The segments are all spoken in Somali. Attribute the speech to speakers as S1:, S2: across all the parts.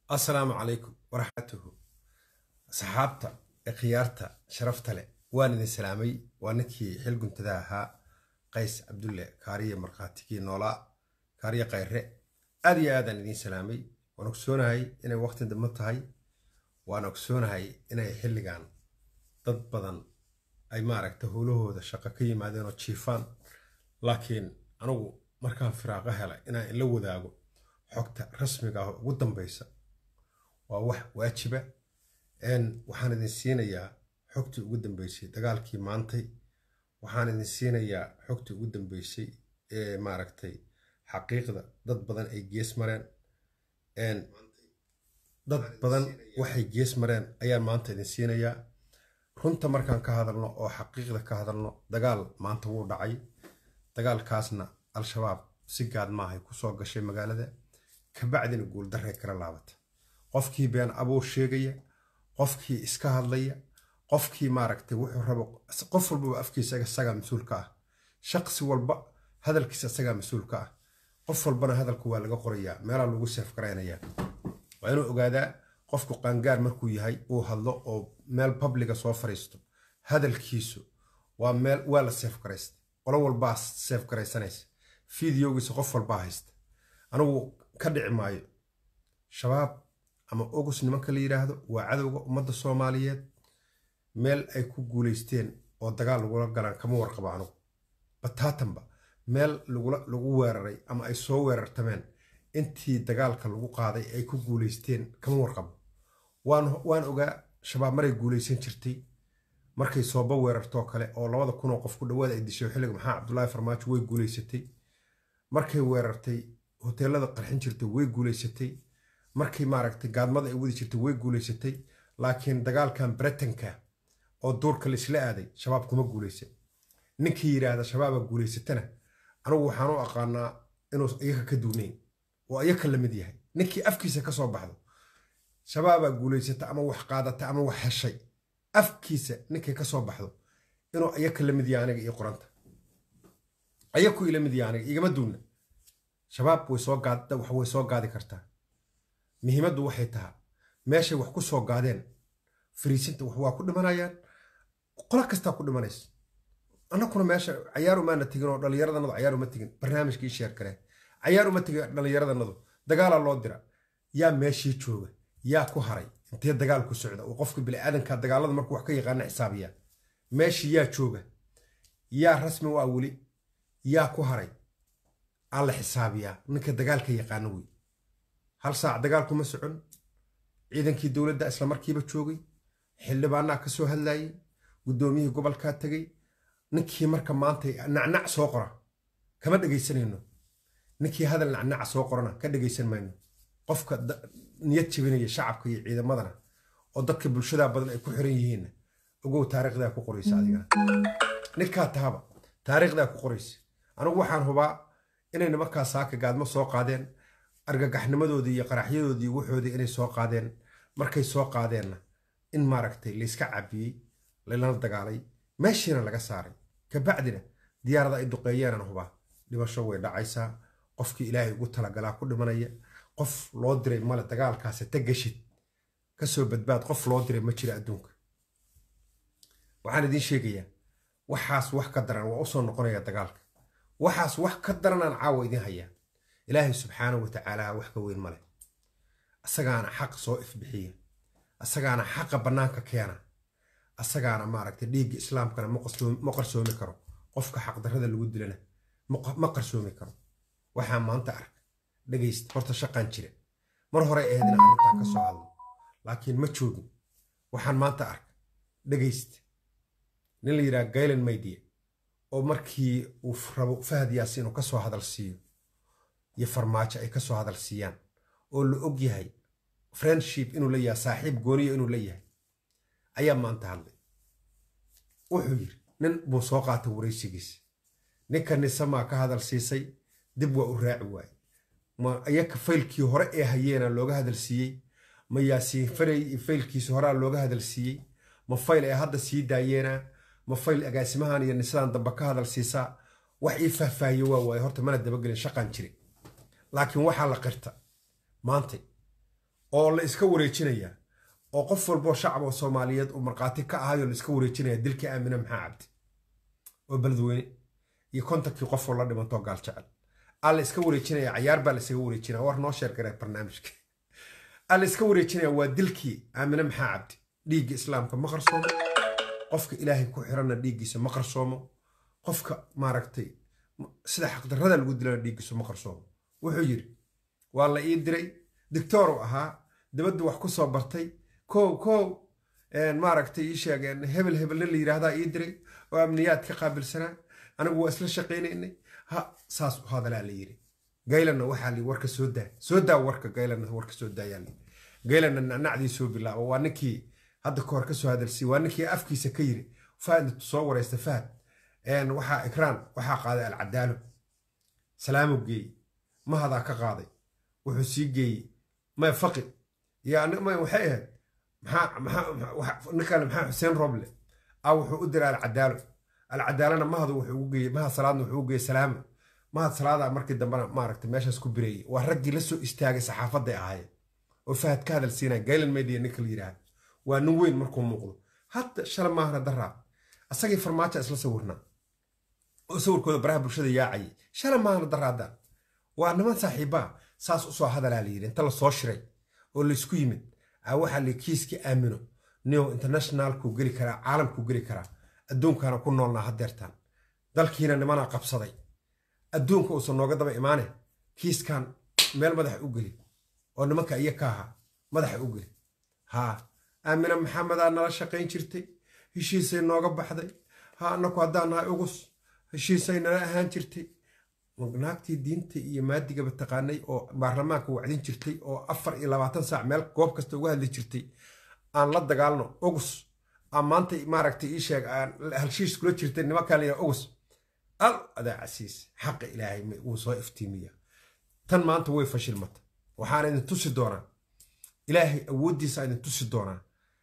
S1: assalaamu calaykum waraxmatuhu asxaabta ee khiyaarta sharafta leh waan idin salaamay waa ninkii xil guntada ahaa qays cabdulle kaariye markhaatigii noolaa kaariye khayre aad iyo aadaan idiin salaamay waan ogsoonahay inay waqti dambe tahay waan ogsoonahay inay xilligan dad badan ay maaragta howlahooda shaqo ka yimaadeen oo jiifaan laakiin anigu markaan firaaqo helay inaan ila wadaago xogta rasmiga ah oo ugu dambeysa waa wax waajiba waxaan idin siinayaa xogtii ugu dambeysay dagaalkii maantay waxaan idin siinayaa xogtii ugu dambeysay ee maaragtay xaqiiqda dad badan ay gees mareen dad badan waxay gees mareen ayaan maanta idin siinayaa runta markaan ka hadalno oo xaqiiqda ka hadalno dagaal maanta wuu dhacay dagaalkaasna al-shabaab si gaad maahay kusoo gashay magaalada kabacdina guuldarray kala laabata qofkii been abuur sheegaya qofkii iska hadlaya qofkii maaragtay wuxuu rabo qof walbaba afkiisa isagaa mas-uulka ah shaqsi walba hadalkiisa isagaa mas-uulka ah qof walbana hadalku waa laga qorayaa meelaa lagu seef garaynayaa waa inuu ogaadaa qofku qaangaar markuu yahay uu hadlo oo meel publiga soo fariisto hadalkiisu waa meel waa la seef garaysta qolo walbaa seef garaysanaysa fideogiisa qof walbaa haysta anigu ka dhici maayo shabaab ama ogus nimanka la yidhaahdo waa cadowga ummadda soomaaliyeed meel ay ku guulaysteen oo dagaal lagula galaan kama warqabo anugu bataatanba meel lagu weeraray ama ay soo weerartameen intii dagaalka lagu qaaday ay ku guulaysteen kama warqabo waan ogaa shabaab maray guulaysan jirtay markay sooba weerartoo kale oo labada kunoo qof ku dhawaad ay dishay xilliga maxaa cabdulaahi farmaajo way guulaysatay markay weerartay hoteelada qarxin jirtay way guulaysatay markii maaragtay gaadmada ay wadi jirtay way guulaysatay laakiin dagaalkan britanka oo duurka laisla aaday shabaab kuma guulaysan ninkii yidhaahda shabaaba guulaysatana anigu waxaan u aqaanaa inuu iyaka ka duunayn oo iyaka la mid yahay ninkii afkiisa ka soo baxdo shabaabaa guulaysata ama wax qaadata ama wax heshay afkiisa ninkay ka soo baxdo inuu iyaka la mid yahay aniga iyo qoranta ayaku ila mid yahay aniga igama duuna shabaab way soo gaad wax way soo gaadi kartaa muhiimaddu waxay tahaa meeshay wax ku soo gaadeen fariisinta wax waa ku dhimanayaan qolo kastaa ku dhimanaysa annakuna meesha cayaar umaana tegin oo dhallinyaradanadu cayaar uma tegin barnaamijkii sheer kareen cayaar uma tegin dhallinyaradanadu dagaalaa loo dira yaa meeshii jooga yaa ku haray intee dagaal ku socda oo qofka biniaadanka dagaalada markuu wax ka yaqaana xisaabiyaa meeshii yaa jooga yaa rasmi waa weli yaa ku haray aa la xisaabiyaa ninka dagaalka yaqaano wey hal saac dagaalkuma socon ciidankii dowladda islamarkiiba joogay xildhibaanaa ka soo hadlayay guddoomiyihii gobolkaa tegay ninkii marka maanta nacnac soo qora kama dhegaysanayno ninkii hadal nacnaca soo qorana ka dhegaysan mayno qofka niyad jebinaya shacabka iyo ciidamadana oo dadka bulshadaa badan ay ku xiran yihiinna ogow taariikhdaa ku qoraysa adigana ninkaa tahaba taariikhdaa ku qoraysa anigu waxaan hubaa inay nimankaa saaka gaadmo soo qaadeen argagaxnimadoodii iyo qaraxyadoodii waxoodii inay soo qaadeen markay soo qaadeenna in maaragtay layska cabiyey lalana dagaalay meeshiina laga saaray kabacdina diyaarada ay duqeeyeenan hubaa dhimasho way dhacaysaa qofkii ilaahay ugu talagalaa ku dhimanaya qof loo diray male dagaalkaasi ta gashid kasoo badbaad qof loo diray ma jira adduunka waxaan idiin sheegayaa waxaas wax ka daran waa usoo noqonaya dagaalka waxaas wax ka daranaan caawa idiin hayaa ilaahay subxaanahu wa tacaala wax ka weyn male asagaana xaq soo ifbixiya asagaana xaqa bannaanka keena asagaana maaragtay dhiigga islaamkana ma qarsoomi karo qofka xaqdarrada lagu dilana ma qarsoomi karo waxaa maanta ark dhegaysta horta shaqaan jira mar hore ahayd inaan arrintaan ka soo hadlo laakiin ma joogin waxaan maanta ark dhegaysta nin la yidhaha gaylan maydiya oo markii uu rabo fahad yaasi inuu ka soo hadal siiyo iyo farmaajo ay ka soo hadal siiyaan oo la og yahay friendship inuu la yahay saaxiib gooniya inuu la yahay ayaa maanta hadlay wuxuu yidhi nin buu soo qaatay waraysigiisa ninka nisamaa ka hadal siisay dib waa u raaci waaye ma iyaka faylkii hore ee hayeena looga hadal siiyey ma yaasiin faray faylkiisi horea looga hadal siiyey ma fayl ay hadda sii daayeena ma fayl agaasimahan iyo nisadaan dambe ka hadal siisaa wax ii faahfaahiye waa waaye horta mana dabagelin shaqaan jiri laakiin waxaa la qirta maantay oo la iska wareejinaya oo qof walboo shacab oo soomaaliyeed uu markhaati ka ahayo la iska wareejinaya dilkii aamine maxaa cabdi oo beledweyne iyo kontankii qofoo la dhimantoo gaal jecel aa la iska wareejinaya cayaar baa la isaga wareejinaya war noo sheer garee barnaamijka aa la iska wareejinaya waa dilkii aamine maxaa cabdi dhiigga islaamka ma qarsoomo qofka ilaahay ku xiranna dhiiggiisa ma qarsoomo qofka maaragtay sida xaqdarrada lagu dilana dhiiggiisu ma qarsoomo wuxuu yidhi waa la ii diray dictooru ahaa dibadda wax ku soo bartay kow kow maaragtay ii sheegeen hebel hebelna la yidhaahdaa ii diray oo amniyaad ka qaabilsanaa anigu waa isla shaqaynaynay ha saas u hadalaa la yidhi gaylanna waxaa li warka soo daa soo daa warka gaylanna warka soo daayaa li gaylanna nacnacdii soo bilaaba waa ninkii hadda kahor ka soo hadalsiiy waa ninkii afkiisa ka yiri fahad soo waraysta fahad waxaa ikraan waxaa qaaday alcadaalo salaamu geeyey mahadaa ka qaaday wuxuu sii geeyey may faqi iyo may waxay ahayd ninkan maxaa xuseen roble a wuxuu u diray alcadaalo alcadaalana mahadu wuxuu ugu geeyey mahad salaadna wuxuu ugu geeyey salaama mahad salaada markii dambena maaragtay meeshaas ku bireeyey waa raggii la soo istaagay saxaafadday ahaayeen oo fahad ka hadal siinaya gaylan media ninka la yidhaahdo waa nin weyn markuu muuqdo hadda shala maahna daraa asagii farmaajo isla sawirnaa oo sawirkooda baraha bulshada yaacayay shala maahna daraadaan waa niman saaxiibbaa saas usoo hadalaa la yidhi inta la soo shiray oo laysku yimid aa waxaa la kiiskii aamino new internationalkuu geli karaa caalamkuu geli karaa adduunkaana ku noolnaa haddeertaan dalkiina nimanaa qabsaday adduunka uusan nooga daba imaane kiiskan meel madaxa u geli oo nimanka iyo ka ahaa madaxa u geli haa aamina maxamedaa nala shaqayn jirtay heshiisay nooga baxday ha annaku haddaan nahay ugus heshiisay nala ahaan jirtay naagtii diinta iyo maadigaba taqaanay oo baarlamaanka wacdin jirtay oo afar iyo labaatan saac meel goob kasta uga hadli jirtay aan la dagaalno ugus aan maanta maaragtay ii sheeg aan halshiis kula jirtay nimankaa layidhaha ugus al adaa casiis xaqa ilaahay wuu soo iftiimiya tan maanta way fashilmata waxaana idin tusi doonaa ilaahay awooddiisa idin tusi doonaa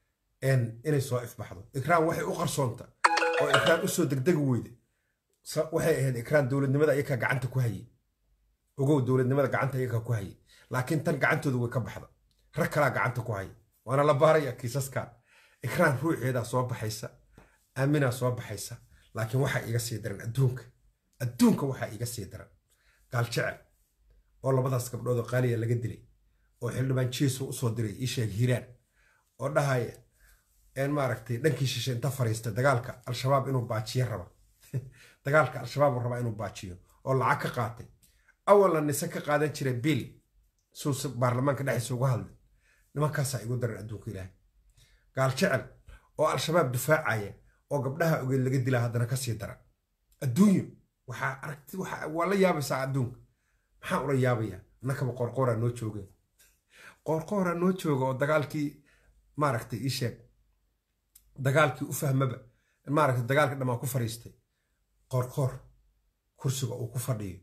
S1: inay soo ifbaxdo ikraan waxay u qarsoonta oo ikraan usoo degdegi weyda waxay ahayd ikraan dowladnimada ayakaa gacanta ku hayay ogow dowladnimada gacanta ayakaa ku hayay laakiin tan gacantooda way ka baxda rag kalaa gacanta ku haya waana la baaraya kiisaskan ikraan ruuxeedaa soo baxaysa aaminaa soo baxaysa laakiin waxaa iiga sii daran adduunka adduunka waxaa iiga sii daran gaal jecel oo labadaas gabdhood oo qaaliya laga dilay oo xildhibaan jiisu usoo diray ii sheeg hiiraan oo dhahaya een maaragtay dhankii shishe inta fariista dagaalka al-shabaab inuu baajiyo raba dagaalka al-shabaab rabaa inuu baajiyo oo lacag ka qaatay awalna nise ka qaadan jira bil suuse baarlamaanka dhexdiisa uga hadlay nimankaasaa igu daran adduunka ilaahay gaal jecel oo al-shabaab difaacaya oo gabdhaha ogeed laga dilaa haddana kasii daran adduunyo waxaa aragti waa la yaabaysaa adduunka maxaa ula yaabayaa annakaba qoorqooraa noo joogeen qoorqooraa noo jooga oo dagaalkii maaragtay ii sheeg dagaalkii u fahmaba maaragtay dagaalkii dhammaan ku fariistay qoorqoor kursiga uu ku fadhiyo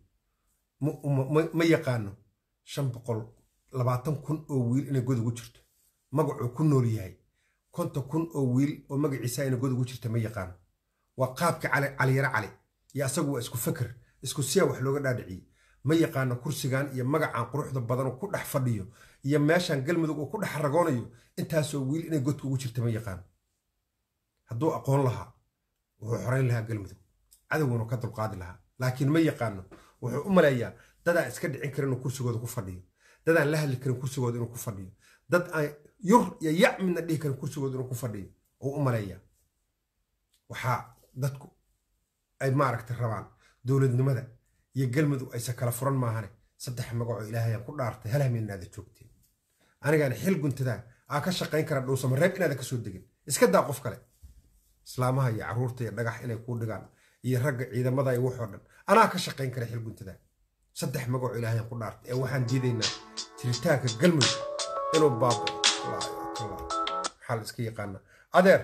S1: ma yaqaano shan boqol labaatan kun oo wiil inay god ugu jirto magacuu ku nool yahay konton kun oo wiil oo magaciisa inay god ugu jirta ma yaqaano waa qaabka caliyaro cali iyo asagu waa isku fakar isku siyaa wax looga dhaadhiciyey ma yaqaano kursigan iyo magacan quruxda badan oo ku dhex fadhiyo iyo meeshan galmudug uu ku dhex ragoonayo intaasoo wiil inay godka ugu jirta ma yaqaano hadduu aqoon lahaa wuxuu xorayn lahaa galmudug cadowguna ka dulqaadi lahaa laakiin ma yaqaano wuxuu u maleeyaa dadaan iska dhicin karin inuu kursigooda ku fadhiyo dadaan la hadli karin kursigooda inuu ku fadhiyo dad aan yur iyo yac midna dhihi karin kursigooda inuu ku fadhiyo uu u maleeyaa waxaa dadku ay maaragtay rabaan dowladnimada iyo galmudug aysa kala furan maahane saddex magacoo ilaahayaan ku dhaartay hal hameenaada joogteen anigaan xil guntadaa aa ka shaqayn kara dhowsama reeb inaada kasoo degin iska daa qof kale islaamaha iyo caruurta iyo dhagax inay kuu dhigaan iyo ragga ciidamada iyo waxoo dhan anaa ka shaqayn kara xil guntadaa saddex magacoo ilaahayaan ku dhaartay ee waxaan diidaynaa jiritaanka galmudug inuu baabo maxaa la iska yaqaanaa adeer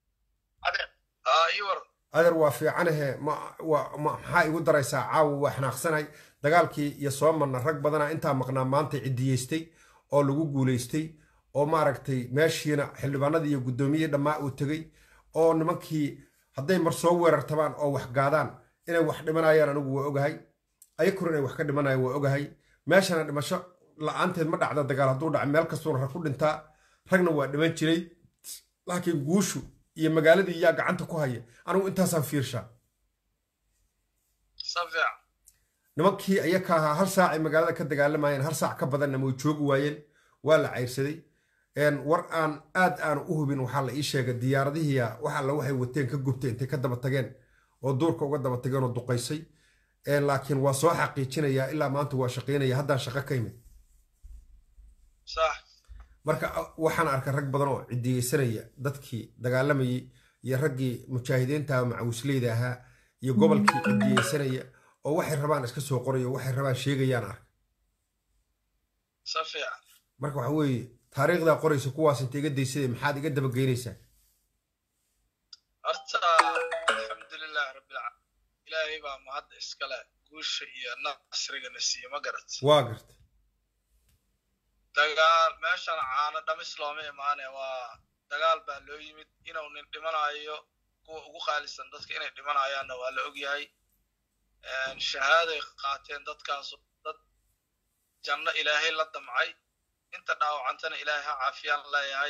S1: adeer waa fiicanahe maxaa igu daraysaa caawa waa xanaaqsanay dagaalkii iyo soo marna rag badana intaa maqnaa maanta cidiyeystay oo lagu guulaystay oo maaragtay meeshiina xildhibaanadii iyo guddoomiyihii dhammaa uu tegey oo nimankii hadday mar soo weerartabaan oo wax gaadaan inay wax dhimanayaan anigu waa ogahay ayakuna inay wax ka dhimanayaan waa ogahay meeshana dhimasho la-aanteed ma dhacda dagaal hadduu dhaca meel kastuuna rag ku dhintaa ragna waa dhiman jiray laakiin guushu iyo magaaladii yaa gacanta ku haya anigu intaasaan fiirshaa
S2: safiic
S1: nimankii ayaka ahaa hal saacay magaalada ka dagaalamayeen hal saac ka badanna way joogi waayeen waa la cayrsaday war aan aad aan u hubin waxaa la ii sheegay diyaaradihiia wax alla waxay wateen ka gubtay intay ka daba tageen oo duurka uga daba tageen oo duqaysay laakiin waa soo xaqiijinayaa ilaa maanta waa shaqaynaya haddaan shaqo ka imid
S2: sax
S1: marka waxaan arkay rag badan oo cidiyeysanaya dadkii dagaalamayay iyo raggii mujaahidiinta macawisleyda ahaa iyo gobolkii cidiyeysanaya oo waxay rabaan iska soo qorayo waxay rabaan sheegayaan arkay
S2: safiic
S1: marka waxa weeye taariikhdaa qoraysa kuwaas inta iga daysada maxaad iga dabageynaysaa
S2: horta alxamdulilah rabbilcaalamiin ilaahay baa mahadda iskale guusha iyo nasrigana siiye ma garat
S1: waa garta
S2: dagaal meeshan caano dhamis looma imaane waa dagaal baa loo yimid inuu nin dhimanayo kuwa ugu qaalisan dadka inay dhimanayaanna waa la ogyahay shahaaday qaateen dadkaasu dad janno ilaahay la damcay inta dhaawacantana ilaahay ha caafiyaan leeyahay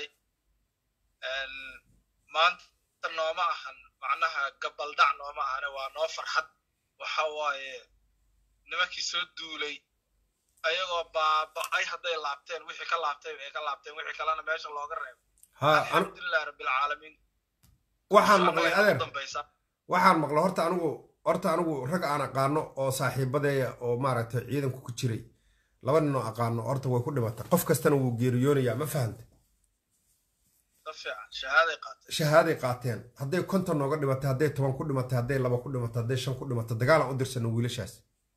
S2: maanta nooma ahan macnaha gabaldhac nooma ahane waa noo farxad waxa waaye nimankii soo duulay ayagoo baaba-ay hadday laabteen wixii ka laabtay ay ka laabteen wixii kalena meesha looga reebo
S1: ha
S2: alxamdulilah rabbilcaalamiin
S1: waxaan maqlay adeer
S2: dambaysa
S1: waxaan maqlay horta anigu horta anigu rag aan aqaano oo saaxiibadeeya oo maaragtay ciidanku ku jiray laba nin oo aqaano horta way ku dhimatay qof kastana wuu geeriyoonayaa ma fahantay
S2: sa fiican shahaaday qaatay
S1: shahaaday qaateen hadday konton nooga dhimatay hadday toban ku dhimatay hadday laba ku dhimatay hadday shan ku dhimatay dagaalaan u dirsano wiilashaas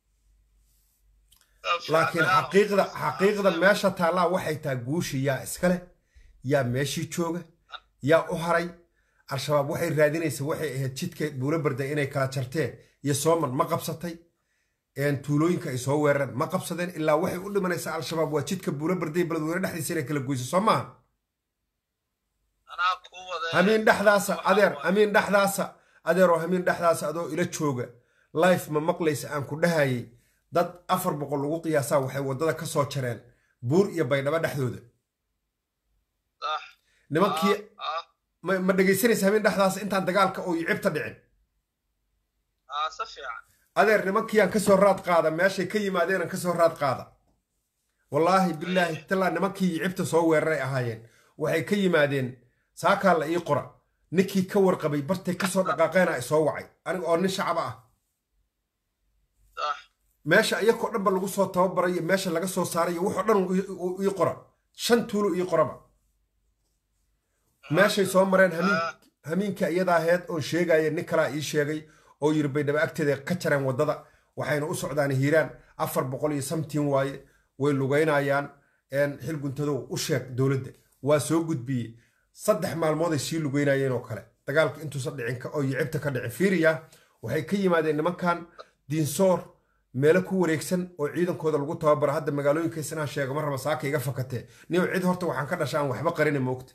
S1: laakiin xaqiiqda xaqiiqda meesha taallaa waxay tahay guushi yaa iskale yaa meeshii jooga yaa u haray al-shabaab waxay raadinaysa waxay ahayd jidka buulo barda inay kala jarteen iyo sooman ma qabsatay tuulooyinka ay soo weerareen ma qabsadeen ilaa waxay u dhimanaysaa al-shabaab waa jidka buulo barday beledweyne dhexdiisa inay kala goyso soo maaha
S2: anaa kuu wada
S1: hamiin dhexdaasa adeer hamiin dhexdaasa adeeroo hamiin dhexdaasa adoo ila jooga life ma maqlaysa aan ku dhahayay dad afar boqol lagu qiyaasaa waxay waddada ka soo jareen buur iyo baydhabo dhexdooda
S2: sax
S1: nimankii
S2: ah
S1: ma ma dhegaysanaysa habeen dhexdaas intaan dagaalka oo cibta dhicin
S2: ah si fiican
S1: adeer nimankiiyaan kasoo raad qaada meeshay ka yimaadeenan kasoo raad qaada wallaahi bilaahi talaa nimankii cibta soo weeraray ahaayeen waxay ka yimaadeen saakaa la ii qora ninkii ka warqabay bartay kasoo dhaqaaqeena ay soo wacay aniga oo nin shacaba ah
S2: sax
S1: meesha iyakoo dhanba lagu soo tababaray iyo meesha laga soo saaray iyo wuxoo dhan ii- ii- ii qora shan tuulo ii qoraba meeshay soo mareen hamiin hamiinka iyada aheed oon sheegaya nin kalaa ii sheegay oo yiri baydhabo agteeda ka jareen waddada waxayna u socdaan hiiraan afar boqol iyo samtiin waaye way lugaynayaan xil guntadow u sheeg dowladda waa soo gudbiyey saddex maalmood ay sii lugeynayeen oo kale dagaalka intuusan dhicin ka- oo yicibta ka dhicin fiiriya waxay ka yimaadeen nimankan diinsoor meelo ku wareegsan oo ciidankooda lagu tababaro hadda magaalooyinkaas inaan sheego ma raba saaka iga fakatee nin cid horta waxaan ka dhasha aan waxba qarina moogta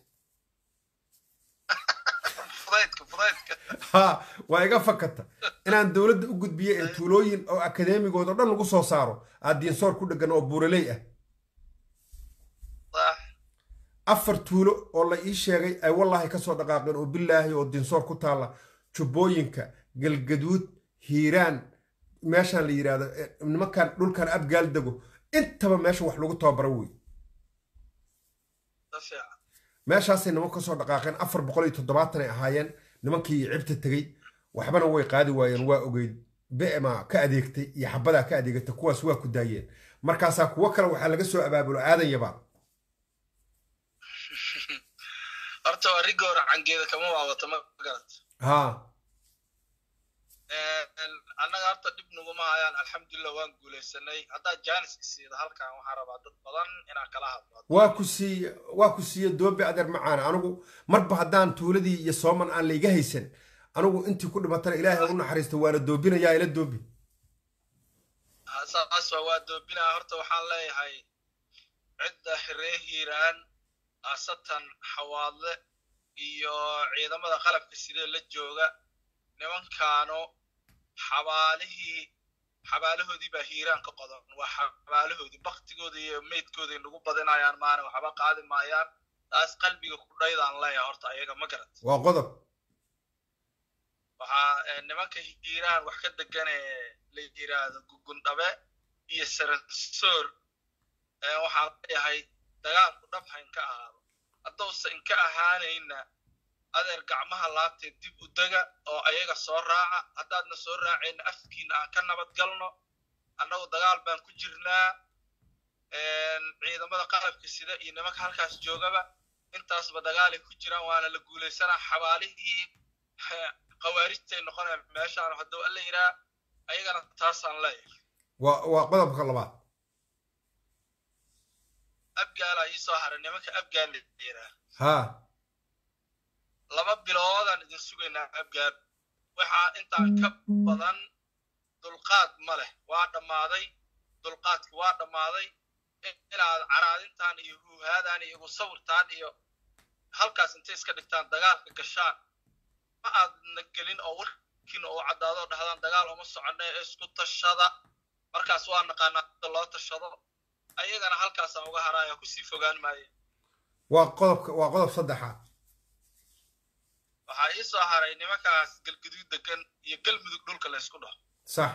S2: fudaydka fudaydka
S1: ha waa iga fakata inaan dowladda u gudbiyo ee tuulooyin oo akadeemigooda o dhan lagu soo saaro aad diinsoor ku dhegan oo buuraley ah
S2: sax
S1: afar tuulo oo la ii sheegay ay wallaahi ka soo dhaqaaqeen oo bilaahi oo diinsoor ku taalla jubbooyinka galgaduud hiiraan meeshaan la yidhaahdo eh, nimankan dhulkan abgaal dego intaba meesha wax lagu tababaro wey
S2: si fiican
S1: meeshaasay niman ka soo dhaqaaqeen afar boqol iyo toddobaatan ay ahaayeen nimankii cibta tegey waxbana way qaadi waayeen waa ogeyd bema ka adeegtay iyo xabadaa ka adeegatay kuwaas waa ku daayeen markaasaa kuwo kale waxaa laga soo abaabulo aadan yabaan
S2: horta waa rigoora cangeeda kama waawato ma garat
S1: haa
S2: annaga horta dhib naguma hayaan alxamdulilah waan guulaysanay haddaad jaanis isiida halkan waxaan rabaa dad badan inaan kala hadlo
S1: waa ku siiye waa ku siiye doobe adeer macaana anigu marba haddaan tuuladii iyo sooman aan layga haysan anigu intii ku dhimatana ilaahay u naxariista waana doobinayaa ila doobi
S2: Ah, saas waa waa doobinaa horta waxaan leeyahay cidda hiree hiiraan khaasatan xawaadle iyo ciidamada qalabka sidee la jooga nimankaano xabaalihii xabaalahoodii baa hiiraan ka qodan waa xabaalahoodii baktigooda iyo meydkooday nagu badinayaan maana waxba qaadi maayaan taas qalbiga ku dhaydaan leeyahay horta ayaga ma garat
S1: waa qodob
S2: waxaa nimanka hiiraan wax ka degan ee la yiraahdo gugundhabe iyo saransoor waxaan leeyahay dagaalku dhab ha inka ahaado haddousa inka ahaanayna adeer gacmaha laabtee dib u dega oo ayaga soo raaca haddaadna soo raacayna afkiina aan ka nabad galno annagu dagaal baan ku jirnaa ciidamada qalabka sida iyo nimanka halkaas joogaba intaasba dagaalay ku jiraan waana la guulaysanaa xabaalihii khawaarijtay noqonayaan meeshaan hadduu alla yiraa ayagana taasaan leeyahay
S1: waa waa qodobka labaad
S2: abgaalaa ii soo haray nimanka abgaal la yiraa
S1: haa
S2: laba biloodaan idin sugaynaa abgaal waxaa intaan ka badan dulqaad ma leh waa dhammaaday dulqaadki waa dhammaaday inaad caraadintaan iyo huuhaadaan iyo igu sawirtaan iyo halkaas intay iska dhigtaan dagaalka gashaan ma aadna gelin oo warkiina oo caddaadoo dhahdaan dagaal uma soconne ee isku tashada markaas waa naqaanaa sida loo tashado ayagana halkaasaan uga haraaya kusii fogaan maaye
S1: waa qodobka waa qodob saddexaad
S2: waxaa ii soo haray nimankaas galguduud degan iyo galmudug dhulka la ysku dhaho
S1: sax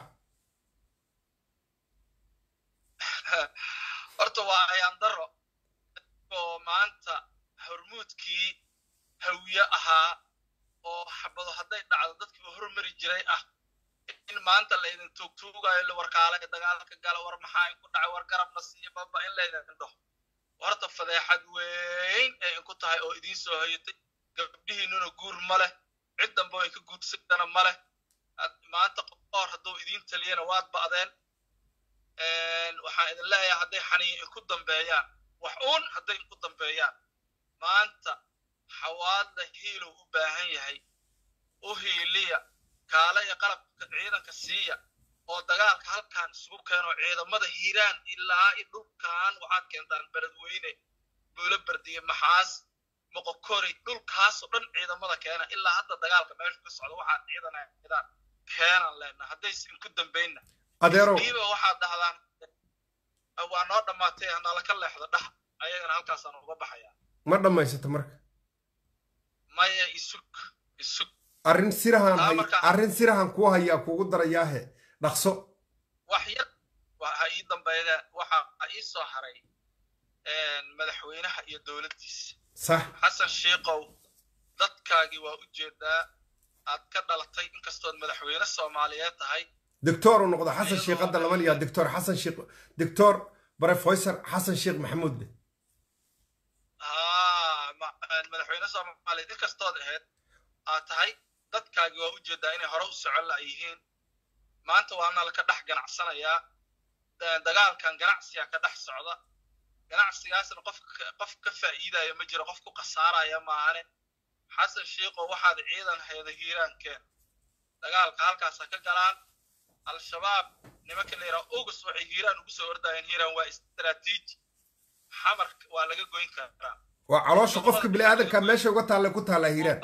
S2: horta waa ayaan daro oo maanta hormuudkii hawiye ahaa oo xabado hadday dhacdo dadkii u hormari jiray ah in maanta laydin tuugtuugayo la warkaala dagaalka gala war maxaa inku dhacay war garabna siiyo baba in laydin dhaho horta fadeexad weyn ee inku tahay oo idiin soo hayatay gabdhihiinuna guur ma leh cid dambe ay ka guursadana ma leh maanta qoor hadduu idiin taliyana waad ba'deen waxaan idin leeyahay hadday xaniya inku dambeeyaan wax uun hadday inku dambeeyaan maanta xawaadda hiilow u baahan yahay u hiiliya kaale iyo qalabka ciidanka siiya oo dagaalka halkan isugu keeno ciidamada hiiraan ilaa i dhulkan waxaad keentaan beledweyne buulo berdiye maxaas moqokori dhulkaasoo dhan ciidamada keena ilaa hadda dagaalka meesha ka socda waxaad ciidanadaan keenan leenna haddayse inku dambaynna
S1: adeerow
S2: diiba waxaad dhahdaan waa noo dhammaatay hanala ka leexdo dhah ayagana halkaasaan uga baxayaa
S1: ma dhammaysato marka
S2: maya isug isug
S1: arrin sirahan
S2: Taa
S1: hay
S2: marka-
S1: arrin sirahan kuu hayaa kuugu darayaahe dhaqso
S2: wax yar waxa ii dambeeyda waxa ii soo haray madaxweynaha iyo dowladdiisa
S1: sax
S2: xasan shiikow dadkaagii waa u jeedaa aad ka dhalatay inkastood madaxweyne soomaaliyeed tahay
S1: doctor uu noqdo xasan
S2: Iyadoo-
S1: sheekh hadda lama liyaa doctor xasan sheekh doctor professor xasan sheekh maxamuud leh
S2: haa ma- madaxweyne soomaaliyeed inkastood ahayd aad tahay dadkaagii waa u jeedaa inay hore u socon la yihiin maanta waana laka dhex ganacsanayaa da- dagaalkan ganacsiga ka dhex socda ganacsigaasna qof ka- qof ka faa'iidaya ma jiro qof ku khasaaraya maahane xasan shiikow waxaad ciidan hayda hiiraankeen dagaalka halkaasa ka galaan al-shabaab nimanka la yidhaha ogus waxay hiiraan ugu soo ordayeen hiiraan waa istaraatiiji xamar waa laga goyn karaa
S1: waa caloosha qofka bini'aadanka meesha uga taalla ku taallaa hiiraan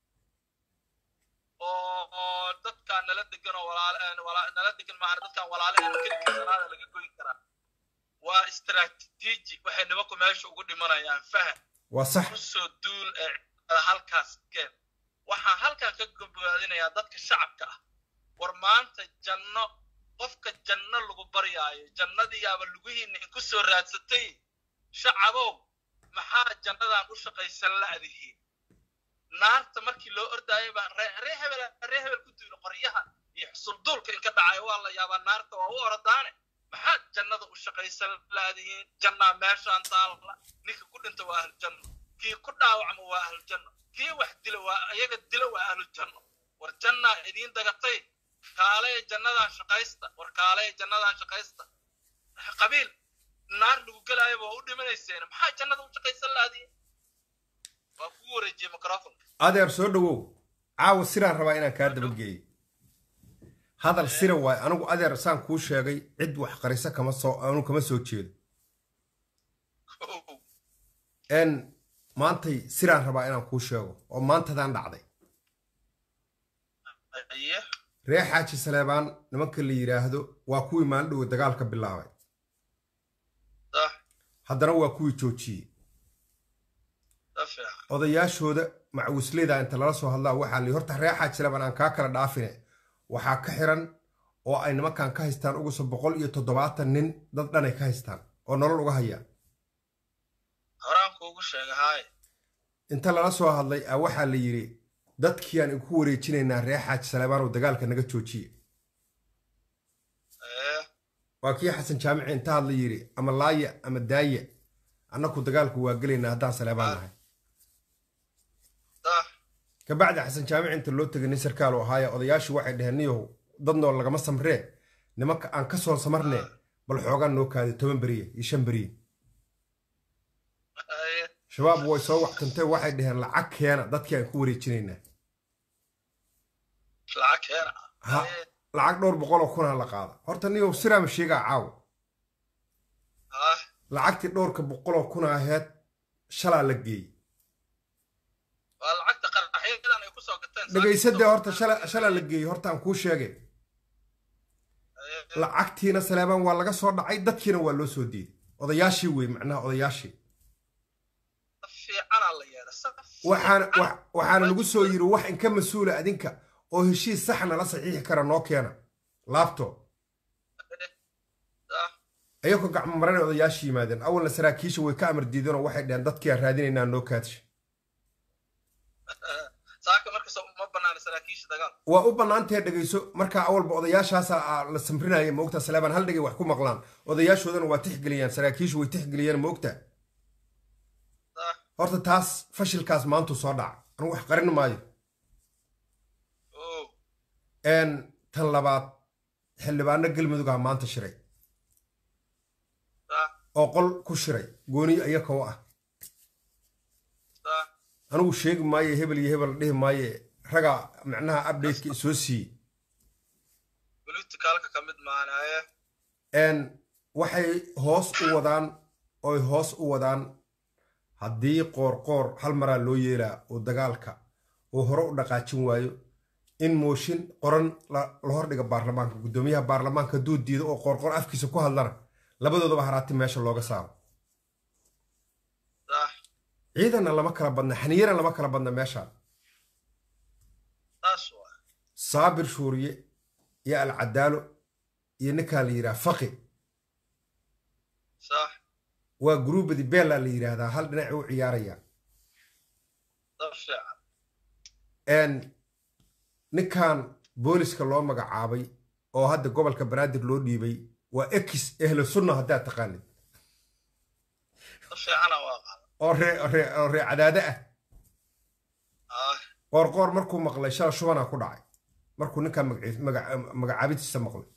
S2: oo oo dadkaan nala degan oo walaal wala- nala degan maahan dadkaan walaalaheena kelikasanaada laga goyn karaa waa istaraatiiji waxay nimanku meesha ugu dhimanayaan fahan
S1: waa sax
S2: kusoo duul ee ciidamada halkaas keen waxaan halkan ka gobgaadinayaa dadka shacabka ah war maanta janno qofka janno lagu baryaayo jannadiyaaba lugihiinna inku soo raadsatay shacabow maxaa jannadan u shaqaysan la'dihiin naarta markii loo ordaayo baa ree ree hebel ree hebel ku duulo qoryaha iyo xusulduulka inka dhacayo waa la yaabaa naarta waa u ordaane maxaad jannada u shaqaysan laadihiin jannaa meeshaan taalla ninka ku dhinta waa ahlujanno kii ku dhaawacma waa ahlujanno kii wax dila waa ayaga dila waa ahlujanno war jannaa idiin dagatay kaalaya jannadan shaqaysta war kaalaya jannadan shaqaysta qabiil naar lagu gelaayo waa u dhimanayseen maxaa jannada u shaqaysan laadihiin waa kugu wareejiyey microfonka
S1: adeer soo dhowow caawa siraan rabaa inaan kaa dabageeyo hadal sira waay anigu adeer saan kuu sheegay cid wax qarisa kama soo anu kama soo jeedo n maantay siraan rabaa inaan kuu sheego oo maantadaan dhacday
S2: aye
S1: ree xaaji saleebaan nimanka la yidhaahdo waa kuwii maaldhowe dagaalka bilaabay
S2: sax
S1: haddana waa kuwii joojiyey
S2: sa fiican
S1: odayaashooda macwisleyda inta lala soo hadlaa waxaa la horta ree xaaji saleebaan aan kaa kala dhaafine waxaa ka xiran oo ay nimankan ka haystaan uguso boqol iyo toddobaatan nin dad dhanay ka haystaan oo nolol uga hayaan
S2: horaan kuugu sheega haaye
S1: inta lala soo hadlay a waxaa la yidhi dadkiiaan inku wareejinaynaa ree xaaji saleebaan oo dagaalka naga joojiye
S2: ee
S1: waa kii xasan jaamici inta hadla yidhi ama laaya ama daaya annaku dagaalku waa gelaynaa haddaan saleebaan nahay
S2: sax
S1: kabacdi xasan jaamici inta loo tegay nin sarkaal oo ahaaya odayaashii waxay dhaheen niyow dad nool lagama samree nimanka aan ka soo samarne bal xoogaan noo kaaday toban beriye iyo shan beriye
S2: haye
S1: shabaab way soo waxtantee waxay dhaheen lacag keena dadkii aan ku wareejinaynaa
S2: lacag keena
S1: Ha.
S2: haye
S1: lacag dhowr boqoloo kunaa la qaada horta niyow siraama sheegaa caawa
S2: ah
S1: lacagtii dhowrka boqoloo kuna aheed shalaa la geeyey
S2: waa lacagta qaraxyadan ay kusoo gateen
S1: dhegaysadee horta shala shalaa la geeyey horta aan kuu sheegay
S2: Haye.
S1: lacagtiina saleebaan waa laga soo dhacay dadkiina waa loo soo diiday odayaashii wey macnaha odayaashii
S2: sa fiicanaa la yeedha sa
S1: waxaana
S2: fiican.
S1: wax- waxaana lagu soo yiri wax inka mas-uula adinka oo heshiis saxna la saxiixi kara noo keena laabto
S2: sax
S1: ayagoo gacmo marana odayaashii yimaadeen awalna saraakiisha way ka amar diideen oo waxay dhaheen dadkii aan raadinaynaa noo kaadsha
S2: saaka markasta ma banaana saraakiisha dagaal
S1: waa u bannaantahe dhegayso markaa awalba odayaashaasa la samrinaya moogta saleebaan hal dhegay wax ku maqlaan odayaashoodana waa tixgeliyaan saraakiishu way tixgeliyaan moogta
S2: sax
S1: horta taas fashilkaas maantu soo dhaca anu wax qarin maayo
S2: oo
S1: n tan labaad xildhibaano galmudugaa maanta shiray
S2: sax
S1: oo qol ku shiray gooniyo iyaka u ah
S2: sax
S1: anigu sheegi maayo hebel iyo hebel dhihi maaye ragaa macnaha updateka soo siiyey
S2: politicalka ka mid maana haye
S1: n waxay hoos u wadaan oy hoos u wadaan haddii qoorqoor hal maraa loo yeelaa oo dagaalka uu hore u dhaqaajin waayo in mooshin qoran la la hordhiga baarlamaanka guddoomiyaha baarlamaanka hadduu diido oo qoorqoor afkiisa ku hadlana labadoodaba haraati meesha looga saaro
S2: sax
S1: ciidanna lama kala badna xaniyana lama kala badna meeshaan
S2: saas waa
S1: saabir shuuriye iyo alcadaalo iyo ninkaa la yidhaha faqi
S2: sax
S1: waa gruubadi beella la yidhaahdaa hal dhinac u ciyaaraya
S2: sa fiican
S1: n ninkan booliska loo magacaabay oo hadda gobolka banaadir loo dhiibay waa ex ehlo sunna haddaad taqaanid
S2: sa fiicana waa qaada
S1: oo ree ree oo ree cadaade ah
S2: ah
S1: qoorqoor markuu maqlay shala shubanaa ku dhacay markuu ninkan magaciis- maga- magacaabidtiisa maqlay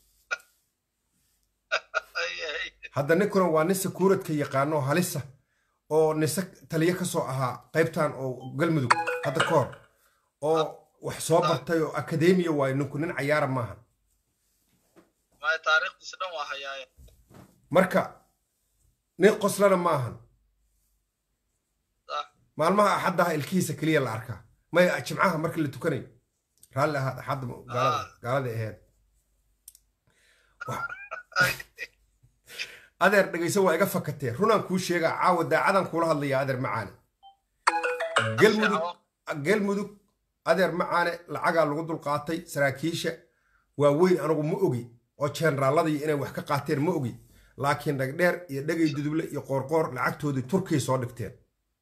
S2: haye haye
S1: hadda ninkuna waa nin sakuuradka yaqaano oo halisa oo nise taliye ka soo ahaa qaybtan oo galmudug hadda ka hor oo wax soo bartay oo akademiya waayo ninku nin cayaara maaha
S2: maya taariikhdiisa dhan waa hayaaye
S1: marka nin qoslana ma ahan
S2: sax
S1: maalmaha axaddaha ilkihiisa keliya la arkaa maya jimcaha marka la tukanayo raalli ahaad axadda gaalada gaalada aheed Wax- adeer dhegayso waa iga fakatee runaan kuu sheegaa caawa daacadan kuula hadlaya adeer macaane galmudug galmudug adeer macaane lacagaa lagu dulqaatay saraakiisha waa weyn anigu ma ogi oo jeenraaladii inay wax ka qaateen ma ogi laakiin dhagdheer iyo dhegay duduble iyo qoorqoor lacagtoodii turkiya soo dhigteen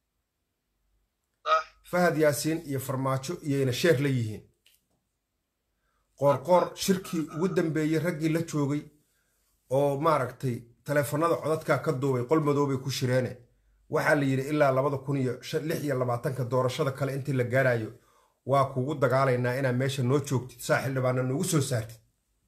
S2: sax
S1: fahad yaasiin iyo farmaajo iyoyna sheer la yihiin qoorqoor shirkii ugu dambeeyey raggii la joogay oo maaragtay taleefanada codadkaa ka duubay qol madoobay ku shireene waxaa la yidhi ilaa labada kun iyo shan- lix iyo labaatanka doorashada kale intii la gaarayo waa kugu dagaalaynaa inaad meesha noo joogtid saa xildhibaana noogu soo saartid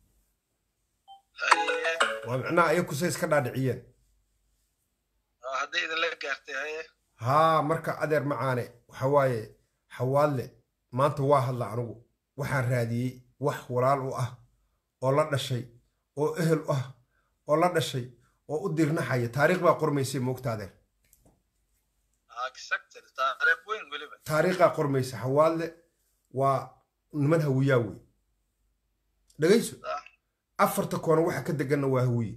S2: haye
S1: waa micnaha ayakusay iska dhaadhiciyeen
S2: waa hadday idinla gaartay haye
S1: haa marka adeer macaane waxa waaye xawaadle maanta waa hadla anigu waxaan raadiyey wax walaal u ah oo la dhashay oo ehel u ah oo la dhashay oo u dirnaxaya taariikh baa qormaysay moogta adeer
S2: exactly taariikh weyn weliba
S1: taariikhaa qormaysa xawaadle waa niman hawiyaa wey dhegayso
S2: sax
S1: afarta koona waxa ka deganna waa hawiye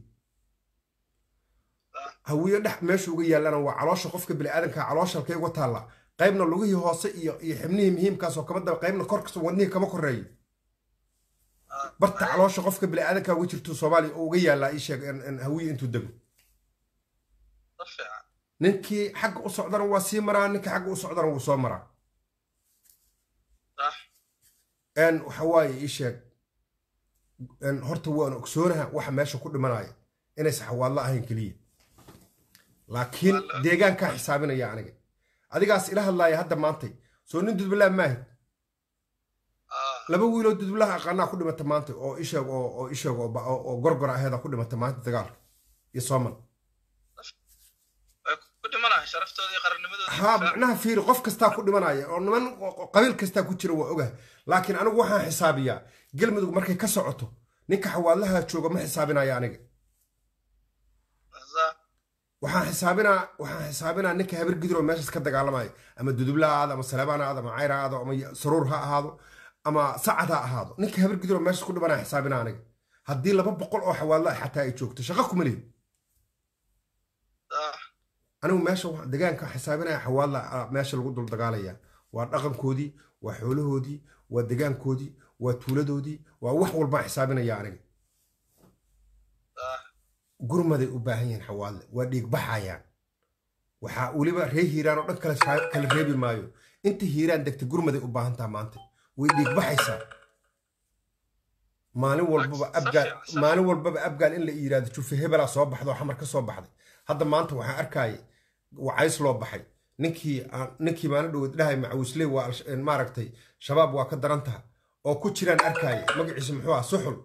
S2: sax
S1: hawiye dhex meesha uga yaallana waa caloosha qofka biniaadanka caloosha halkay uga taalla qaybna lugihii hoose iyo iyo xibnihii muhiimkaasoo kama daba qaybna korkasta wadnihii kama koreeyo
S2: ah,
S1: barta caloosha qofka biniaadanka uga jirto soomaaliya oo uga yaallaa ii sheeg in- in hawiye intuu dego
S2: si fiican
S1: ninkii xagga u socdana waa sii maraa ninkii xagga u socdana wuu soo maraa
S2: sax
S1: n waxa waaye ii sheeg n horta waan ogsoonaha waxa meesha ku dhimanaya inaysan xawaadlo ahayn keliya laakiin
S2: Waa la-
S1: deegaankaa xisaabinaya aniga adigaas ila hadlaaya hadda maantay soo nin dudbalaha maahid
S2: ah,
S1: laba wiiloo dudbalaha aqaanaa ku dhimata maanta oo isheeg oo oo isheeg oo ba- oo oo gorgor aheeda ku dhimata maanta dagaalka iyo soomal
S2: way ku dhimanahay sharaftooda iyo qarannimadooda
S1: haa macnaha fiiri qof kastaa ku dhimanaya oo niman oo qabiil kastaa ku jira waa ogaha laakiin anigu waxaan xisaabiyaa galmudug markay ka socoto ninka xawaadlaha jooga ma xisaabinaya aniga
S2: sax
S1: waxaan xisaabinaa waxaan xisaabinaa ninka habar gidir oo meeshaas ka dagaalamaya ama dudubla ha ahaado ama saleebaan ha ahaado ama cayr ha ahaado ama saruur ha ahaado ama sacad ha ahaado ninka habar gidir oo meeshaas ku dhimanaya xisaabinaa aniga haddii laba boqol oo xawaadla ah xataa ay joogto shaqo kuma lihin
S2: sax
S1: anigu meesha waxaan- deegaanka xisaabinaya xawaadla ah, meesha lagu dul dagaalaya waa dhaqankoodii waa xoolahoodii waa degaankoodii waa tuuladoodii waa wax walbaan xisaabinaya aniga
S2: sax
S1: gurmaday u baahan yihiin xawaadle waa dhiigbaxayaan waxaa weliba ree hiiraan oo dhan kale saa- kala reebi maayo inta hiiraan degta gurmaday u baahan taha maanta way dhiigbaxaysaa maalin walbaba
S2: Sax-
S1: abgaal
S2: sax fiican, sax.
S1: maalin walbaba abgaal in la yiraahdo jufe hebelaa soo baxda oo xamar ka soo baxday hadda maanta waxaan arkayay wacays loo baxay ninkii aan- ninkii maalin dhoweed dhahay macawisley waa al- maaragtay shabaab waa ka daran taha oo ku jiraan arkayay magaciisa muxuu ah suxul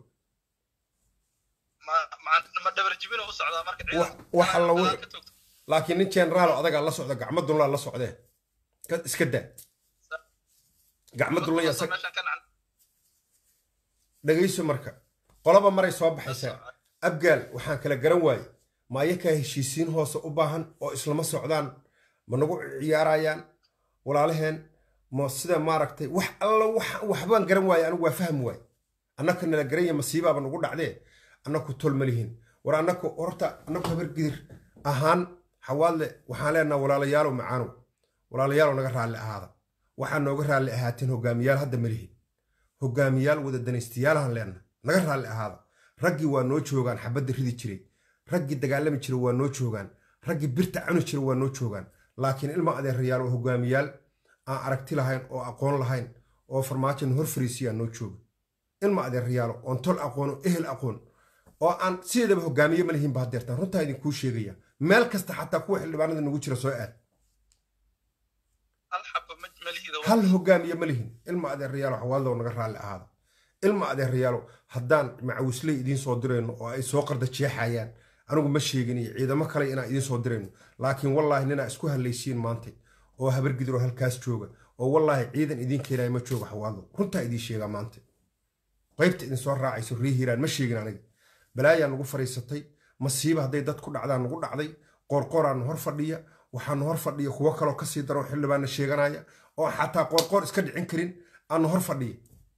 S2: ma ma- ma dhabar jibin u socdaa marka
S1: Wax- wax alla
S2: gadaal
S1: wixii-
S2: ka toogto
S1: laakiin nin generaal oo adagaa la socda gacmo dunlaa la socdee ka- iska daa gacmo dunlaya
S2: Meeshan ka nacan
S1: dhegayso marka qolaba maray soo baxaysaa abgaal waxaan kala garan waaye ma ayakaa heshiisiin hoose u baahan oo islama socdaan ma nagu ciyaarayaan walaalaheen ma sida maaragtay wax alla wax- waxbaan garan waaye anigu waa fahmi waaye annaka nala garanya masiibaaba nagu dhacdee annaku tol ma lihin war annaku horta annaku habar gidir ahaan xawaadle waxaan leenaha walaalayaalow macaanow walaalayaalow naga raalli ahaada waxaa nooga raalli ahaateen hogaamiyaal hadda ma lihin hogaamiyaal wada danaystayaalahan leenna naga raalli ahaada raggii waa noo joogaan xabadda ridi jiray raggii dagaalami jiray waa noo joogaan raggii birta cuni jiray waa noo joogaan laakiin ilma adeerayaal oo hogaamiyaal aan aragti lahayn oo aqoon lahayn oo farmaajon hor fariisiyaa noo jooga ilma adeerayaalo oon tol aqoon oo ehel aqoon oo aan sideedaba hogaamiye ma lihiinba hadeertaan runtaa idinkuu sheegaya meel kasta xataa kuwa xildhibaanada nagu jira soo aad
S2: hal xaba ma ma lihida
S1: hal hogaamiye ma lihin ilma adeerayaalo xawaaldow naga raalli ahaada ilma adeerayaalo haddaan macawisley idiin soo dirayno oo ay soo qarda jeexayaan anigu ma sheegin iyo ciidamo kale inaan idiin soo dirayno laakiin wallaahi ninaa isku hadlaysiin maanta oo habargidiroo halkaas jooga oo wallaahi ciidan idiin keenaya ma jooga xawaaldow runtaa idiin sheegaa maanta qaybta idin soo raacayso ree hiiraan ma sheegin aniga balaayaa nagu fadhiisatay masiiba hadday dad ku dhacdaan nagu dhacday qoorqooraan hor fadhiya waxaanu hor fadhiya kuwo kaloo kasii daro xildhibaana sheeganaya oo xataa qoorqoor iska dhicin karin aanu hor fadhiya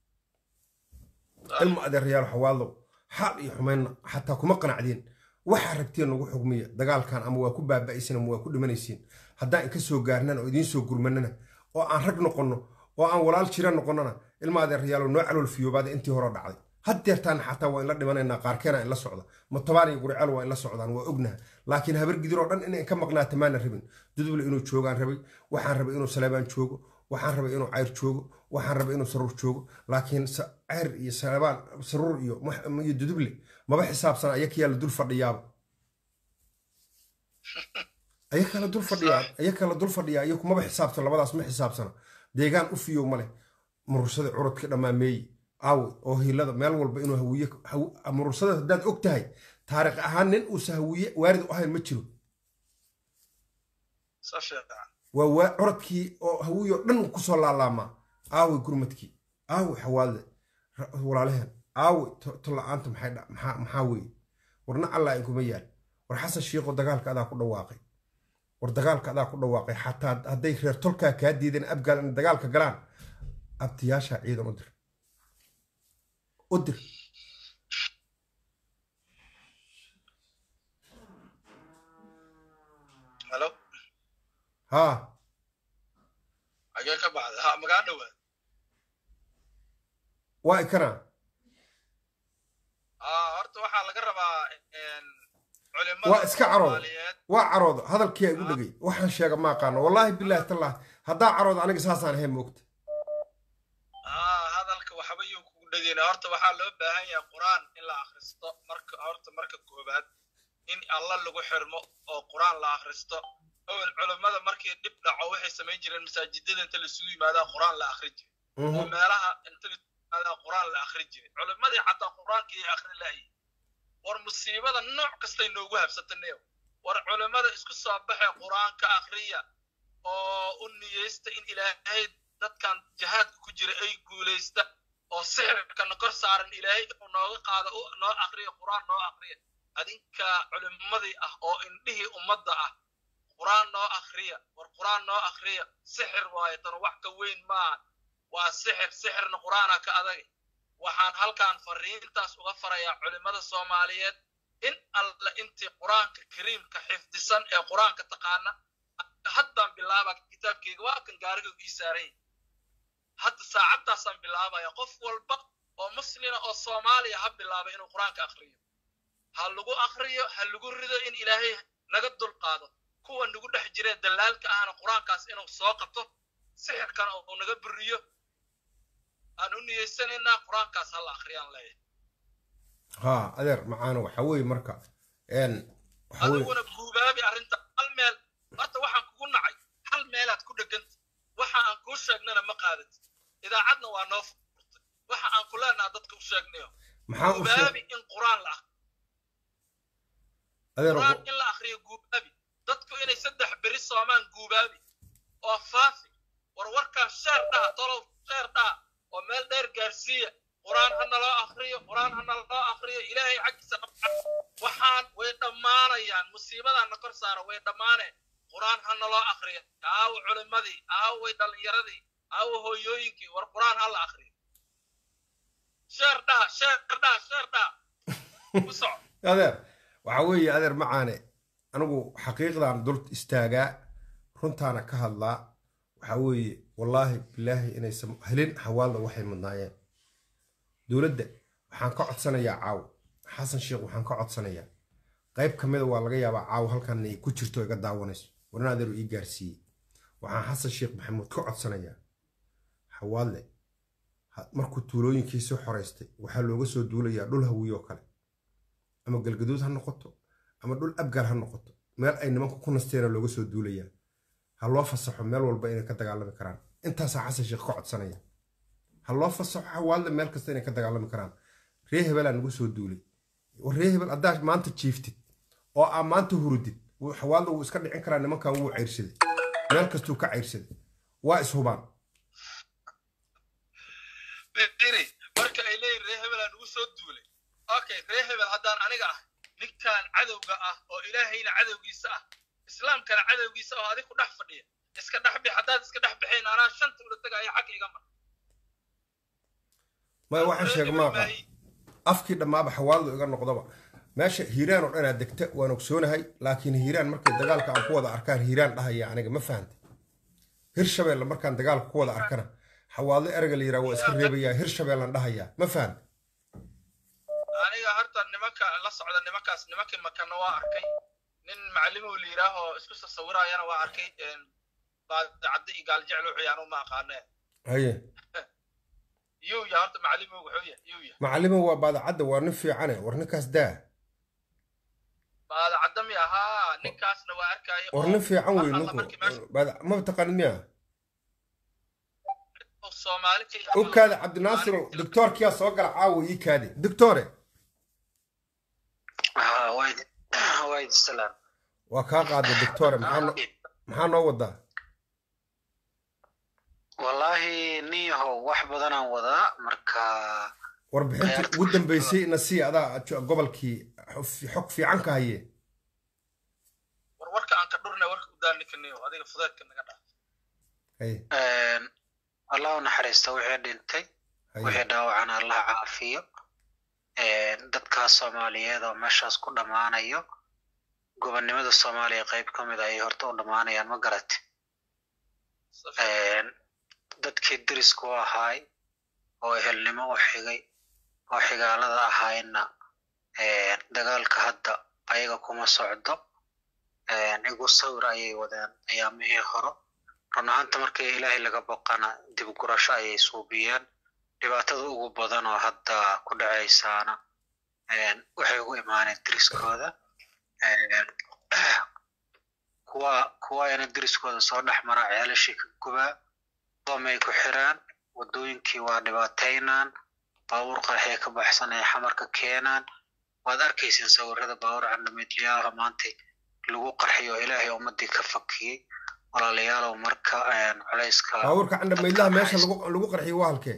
S1: ilma adeerayaal xawaaldow xaal iyo xumaynna xataa kuma qanacdeen waxaa rabteen nagu xugmiya dagaalkan ama waa ku baaba'aysin ama waa ku dhimanaysiin haddaan inka soo gaarnana oo idiin soo gurmanana oo aan rag noqonno oo aan walaal jira noqonnona ilma adeerayaalo noo calool fiyoobaada intii hore dhacday haddeertaan xataa waa inla dhimanaynaa qaarkeena inla socda matobaan iyo guriceel waa inla socdaan waa ognaha laakiin habar gidiroo dhan inay ka maqnaata maana rabin duduble inuu joogaan rabay waxaan rabay inuu saleebaan joogo waxaan rabay inuu cayr joogo waxaan rabay inuu saruur joogo laakiin cayr iyo saleebaan saruur iyo iyo duduble maba xisaabsana ayakiyaa la dul fadhiyaaba ayakaa la dul fadhiyaa ayakaa la dul fadhiyaa iyaku maba xisaabsan labadaas ma xisaabsana deegaan u fiyow male murursada curudka dhammaameeye aawe oo hiilada meel walba inuu hawiye murursada haddaad og tahay taariikh ahaan nin uusa hawiye waarid u ahayn ma jiro waa curadkii oo hawiye oo dhan kusoo laalaamaa aawe gurmadkii aawe xawaalde walaalaheen aawe tolla-aanta maxaa weeye warna allaa inkuma yaal war xasan shiikho dagaalka adaa ku dhawaaqay war dagaalka adaa ku dhawaaqay xataa hadday reer tolkaa kaa diideen abgaal inay dagaalka galaan abtiyaashaa ciidan u dir u dir haa
S2: xagee ka baxday ha magaa dhawaad
S1: waa ikana
S2: aa horta waxaa laga rabaa culimada
S1: waa iska carooda
S2: Soomaaliyeed
S1: waa carooda hadalkiyaa igu dhegay waxaan sheega ma aqaano wallaahi bilaahi tallah haddaa carooda aniga saasaan ahayn moogta
S2: aa hadalka waxba yuu kugu dhegeyna horta waxaa loo baahan yahay qur-aan in la akhristo marka horta marka koobaad in alla lagu xirmo oo qur-aan la akhristo awel culimmada markii dhib dhaco waxay samayn jireen masaajidada inta lasugu yimaadaa qur-aan la akhri jiray oo meelaha inta lasugu yimaadaa qur-aan la akhri jiray culimmadii xataa qur-aankii akhri laayay war musiibada nooc kastay noogu habsataneyo war culimmada isku soo baxee qur-aanka akhriya oo u niyeysta in ilaahay dadkan jihaadka ku jira ay guulaysta oo sixirkana kor saaran ilaahay inuu nooga qaado u noo akriya qur-aan noo akriya adinka culimmadii ah oo indhihii ummadda ah qur-aan noo akriya war qur-aan noo akriya sixir waayo tan wax ka weyn maaha waa sixir sixirna qur-aana ka adag waxaan halkan fariintaas uga farayaa culimmada soomaaliyeed in alla intii qur-aanka kariimka xifdisan ee qur-aanka taqaana haddaan bilaaba kitaabkeyga waa kan gaariga ii saaran yahay hadda saacaddaasaan bilaabaya qof walba oo muslina oo soomaaliya ha bilaaba inuu qur-aanka akriyo ha lagu akriyo ha lagu rido in ilaahay naga dulqaado kuwa nagu dhex jiree dallaalka ahna qur-aankaas inuu soo qabto sixirkana uu naga buriyo aan u niyeysanaynaa qur-aankaas ha la akhriyaan leeyahay
S1: haa adeer macaana waxaa weeye marka n waxaa weeye
S2: adiguna guubaabi arrinta hal meel horta waxaan kugu nacay hal meelaad ku dheganta waxa aan kuu sheegnana ma qaadatid idaacadna waa noo furtay waxa aan ku leenaha dadka u sheegnayo
S1: maxaa u sheeg
S2: guubaabi in qur-aan la akhriyo
S1: adeer
S2: qur-aan in la akhriyo guubaabi dadku inay saddex beri soomaan guubaabi oo faafi war warkaan sheer dhaha tolow sheer dhaha oo meel dheer gaarsiiya qur-aan ha naloo akhriyo qur-aan ha naloo akhriyo ilaahay xaggiisa nabca waxaan way dhammaanayaan musiibadaana kor saara way dhammaaneen qur-aan ha naloo akhriyo aawo culimmadii aaway dhallinyaradii aawo hooyooyinkii war qur-aan ha la akhriyo sheer dhaha sheer dhaha sheer dhaha ku soco
S1: adeer waxaa weeye adeer macaane anigu xaqiiqdan dul istaagaa runtaana ka hadlaa waxaa weeye wallaahi bilaahi inaysan helin hawaalda waxay mudnaayeen dowladda waxaan ka codsanayaa caaw xasan sheekh waxaan ka codsanayaa qayb ka mida waa laga yaabaa caaw halkan ay ku jirto iga daawanayso warna adeeru ii gaarsiiyey waxaan xasan sheekh maxamuud ka codsanayaa xawaadle markuu tuulooyinkii soo xoraystay waxaa looga soo duulayaa dhul hawiyo kale ama galgaduud ha noqoto ama dhul abgaal ha noqoto meel ay nimanku ku nasteena looga soo duulayaa ha loo fasaxo meel walba inay ka dagaalami karaan intaasaa xasan sheekh ka codsanaya ha loo fasaxo xawaalda meel kasta inay ka dagaalami karaan ree hebelaa nagu soo duulay war ree hebel haddaa maanta jiiftid oo aa maanta hurudid xawaalda wuu iska dhicin karaa nimankan wuu ceyrsaday meel kastuu ka ceyrsaday waa ishubaan
S2: iri marka ay leeyihin ree hebelaa nagu soo duulay okay ree hebel haddaan aniga ah ninkan cadowga ah oo ilaahayna cadowgiisa ah islaamkana cadowgiisa ah oo adig ku dhex fadhiya iska dhex bix haddaad iska dhex bixeen anaa shanta ula tegaya xag iga mar
S1: maya waxaan sheega maaqa afkii dhammaaba xawaaldu iga noqdaba meesha hiiraan oo dhanaa degta waan ogsoonahay laakiin hiiraan markay dagaalka aan ku wada arkaan hiiraan dhahaya aniga ma fahantay hirshabeelle markaan dagaalka ku wada arkana xawaadlo erega la yiraa waa iska reebayaa hirshabeellan dhahayaa ma fahantay
S2: aniga horta nimanka la socda nimankaas nimankii makana waa arkay nin macalimow la yidhaahoo isku sasawirayana waa arkay baadicaddi iyo gaaljecel wuxuu yaanu ma aqaanee
S1: haye
S2: yuu ya horta macalimow wuxuu ya yuu ya
S1: macalimo waa baadacadda waa nin fiicane war ninkaas daa
S2: baadicadda mi ahaa ninkaasna waa arkaayo
S1: war nin fiican wey ninku ma taqaanid miya
S2: soomaali
S1: u kaade cabdinaasir doctoorkiyaa soo gala caawa ii kaade doctore waa kaa qaada doctore maxaa noo wadaa
S3: wallaahi niyahow wax badanaan wadaa marka
S1: warbixintii ugu dambeysay na sii adaa gobolkii xog fiican ka haye
S2: war warka aan ka dhurna warka u daaninkaniyo adiga fudeedka naga dhaa
S3: allah u naxariista wixii dhintay wixii dhaawacana allah caafiyo dadkaas soomaaliyeed oo meeshaas ku dhammaanayo gobonnimada soomaaliya qayb ka mid ayay horta u dhammaanayaan ma garate dadkii deriska u ahaay oo ehelnimo u xigay oo xigaalada ahaayna dagaalka hadda ayaga kuma socdo igu sawir ayay wadeen ayaamihii horo run ahaanta markii ilaahay laga boqana dib gurasho ayay suubiyeen dhibaatada ugu badan oo hadda ku dhacaysaana waxay ugu imaaneen deriskooda kuwa kuwayana deriskooda soo dhex mara ceelashii ka gubaa doomay ku xiraan waddooyinkii waa dhibaataynaan baabuur qarxay ka baxsan ay xamarka keenaan waad arkayseen sawirada baabuur candhameedlayaalaha maantay lagu qarxiyo ilaahay ummadii ka fakiyey walaalayaalow marka culayska
S1: baabuurka candhameydlaha meesha lagu qarxiyo waa halkee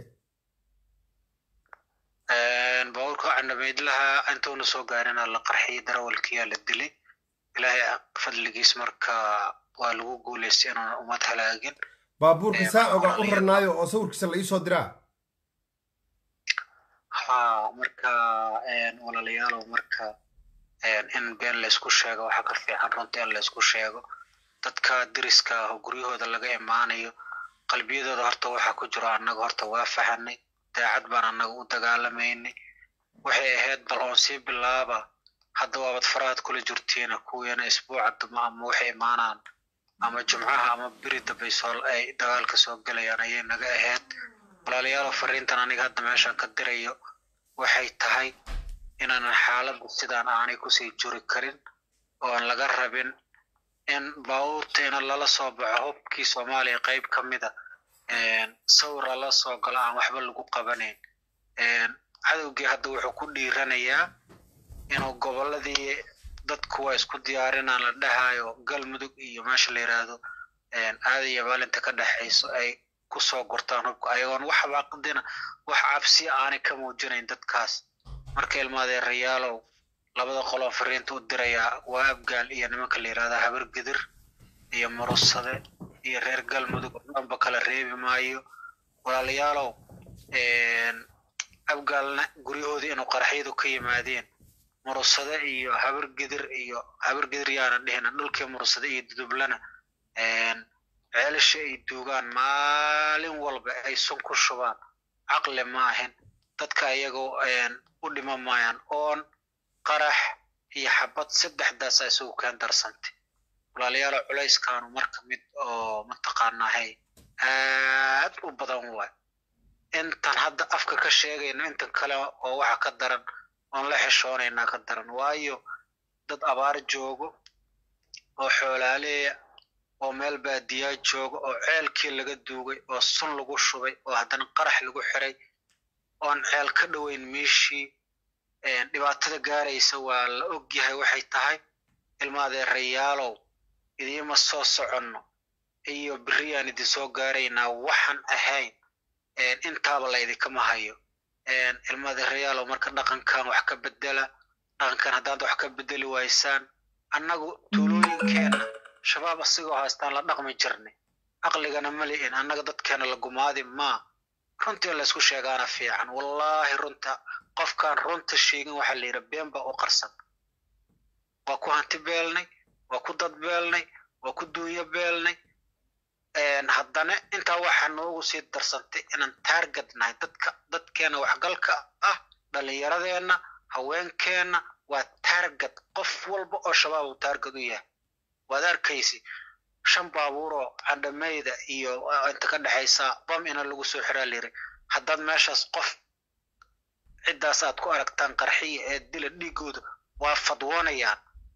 S3: baabuurka candhameydlaha intuuna soo gaarina la qarxiyay darawalkiyaa la dilay ilaahay fadligiis marka waa lagu guulaystay inuuna ummad halaagin
S1: baabuurka saa ogaa u rarnaayo oo sawirkiisa la iisoo diraa
S3: ha marka walaalayaalow marka in been laysku sheego waxaa ka fiican runta in laysku sheego dadka deriska ah oo guryahooda laga imaanayo qalbiyadooda horta waxaa ku jiro annaga horta waa fahanay daacad baan annaga u dagaalamaynay waxay ahayd bal oon sii bilaaba hadda waabad farahaad kula jirtiina kuwiina isbuuca duma ama waxay imaanaan ama jumcaha ama beri dambay soo ay dagaalka soo gelayaan ayay naga ahayd walaalayaalo fariintan aniga hadda meeshan ka dirayo waxay tahay inaanan xaaladda sidaan aanay kusii juri karin oo aan laga rabin in baabuurteena lala soo baxo hubkii soomaaliya qayb ka mida sawir lala soo galo aan waxba lagu qabanayn cadowgii hadda wuxuu ku dhiiranayaa inuu gobolladii dadku waa isku diyaarinaan la dhahayo galmudug iyo meesha la yidhaahdo aadaya maalinta ka dhexayso ay kusoo gurtaan hubka ayagoon wax baaqdina wax cabsi aanay ka muujinayn dadkaas marka ilmaadeerayaalow labada qoloo fariinta u dirayaa waa abgaal iyo nimanka la yidhahda habar gidir iyo murusade iyo reer galmudug dhanba kala reebi maayo walaalayaalow abgaalna guryahoodii inuu qaraxyadu ka yimaadeen murusade iyo habar gidir iyo habar gidir yaana dhihina dhulkii murusade iyo dudublana ceelasha ay duugaan maalin walba ay sun ku shubaan caqli ma ahin dadka iyagoo u dhima maayaan oon qarax iyo xabad saddexdaasa isugu keen darsantay walaalayaalo culayskaanu marka mid oo mataqaanahay aad u badan waay intan hadda afka ka sheegayno intan kale oo waxa ka daran oon la xishoonaynaa ka daran waayo dad abaar joogo oo xoolaaleeya oo meel baadiyaa jooga oo ceelkii laga duugay oo sun lagu shubay oo haddana qarax lagu xiray oon ceel ka dhoweyn meeshii dhibaatada gaaraysa waa la ogyahay waxay tahay ilmaadeerayaalow idiima soo soconno iyo beriyaan idin soo gaaraynaa waxaan ahayn intaaba laydinkama hayo ilmaadeerayaalow marka dhaqankan wax ka bedela dhaqankan haddaad wax ka bedeli waysaan annagu tuulooyinkeenna shabaab asigoo haystaan la dhaqmi jirnay caqligana ma li'in annaga dadkeena la gumaadi maa runtii in laysku sheegaana fiican wallaahi runta qofkaan runta sheegin waxaa la yidhi been baa u qarsan waa ku hanti beelnay waa ku dad beelnay waa ku duunyo beelnay haddana intaa waxaa noogu sii darsantay inaan taarget nahay dadka dadkeena waxgalka ah dhallinyaradeenna haweenkeenna waa taarget qof walba oo shabaab uu taarget u yahay waad arkaysi shan baabuuroo candhameyda iyo inta ka dhexaysa bam ina lagu soo xiraa layiri haddaad meeshaas qof ciddaas aad ku aragtaan qarxiya ee dila dhiigooda waa fadwoonayaan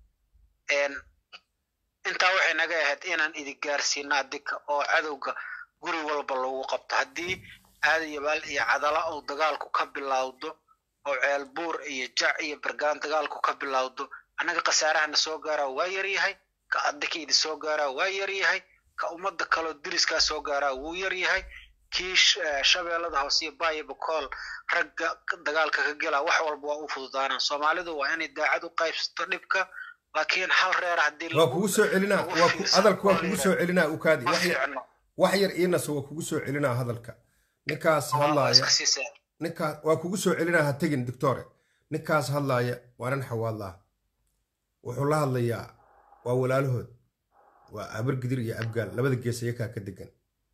S3: intaa waxay naga ahayd inaan idin gaarsiino adika oo cadowga guri walba lagu qabto haddii aadayabaal iyo cadala uu dagaalku ka bilowdo oo ceelbuur iyo jac iyo bergaan dagaalku ka bilowdo annaga khasaarahana soo gaaraa waa yaryahay ka adika idin soo gaaraa waa yaryahay ka ummadda kaloo diriskaa soo gaaraa wuu yaryahay kii shabeellada hoose iyo baayo bakool ragga dagaalka ka gelaa wax walba waa u fududaanaan soomaalidu waa inay daacad u qaybsato dhibka laakiin hal reer haddii
S1: waa kugu soo celinaa waa hadalka waa kugu soo celinaa ukaadi wax yar iinase waa kugu soo celinaa hadalka ninkaas hadlaaya ninkaas waa kugu soo celinaa ha tegin doctore ninkaas hadlaaya waa nin xawaadlaa wuxuu la hadlayaa waa walaalahood waa abargidir iyo abgaal labada gees ayakaa ka degan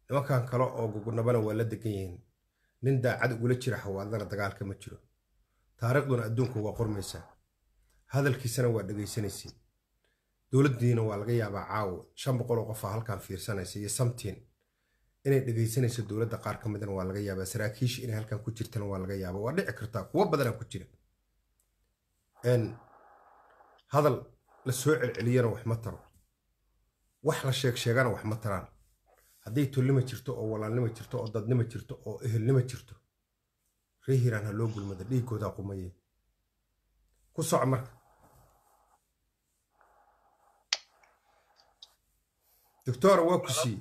S1: nimankan kale oo gugunabana waa la degan yihiin nin daacad ugula jira xawaadlana dagaalka ma jiro taariikhduna adduunka waa qormaysaa hadalkiisana waa dhegaysanaysiin dowladdiina waa laga yaabaa caawo shan boqol oo qofaa halkan fiirsanaysa iyo samtiin inay dhegaysanayso dowladda qaar ka midana waa laga yaabaa saraakiisha inay halkan ku jirtana waa laga yaabaa waa dhici kartaa kuwo badanaa ku jira hadal la soo celceliyana wax ma taro wax la sheeg sheegana wax ma taraan hadday tolnima jirto oo walaalnima jirto oo dadnima jirto oo ehelnima jirto ree hiiraan ha loo gulmada dhiiggoodaa qumaye ku soco marka doctora waa ku siiye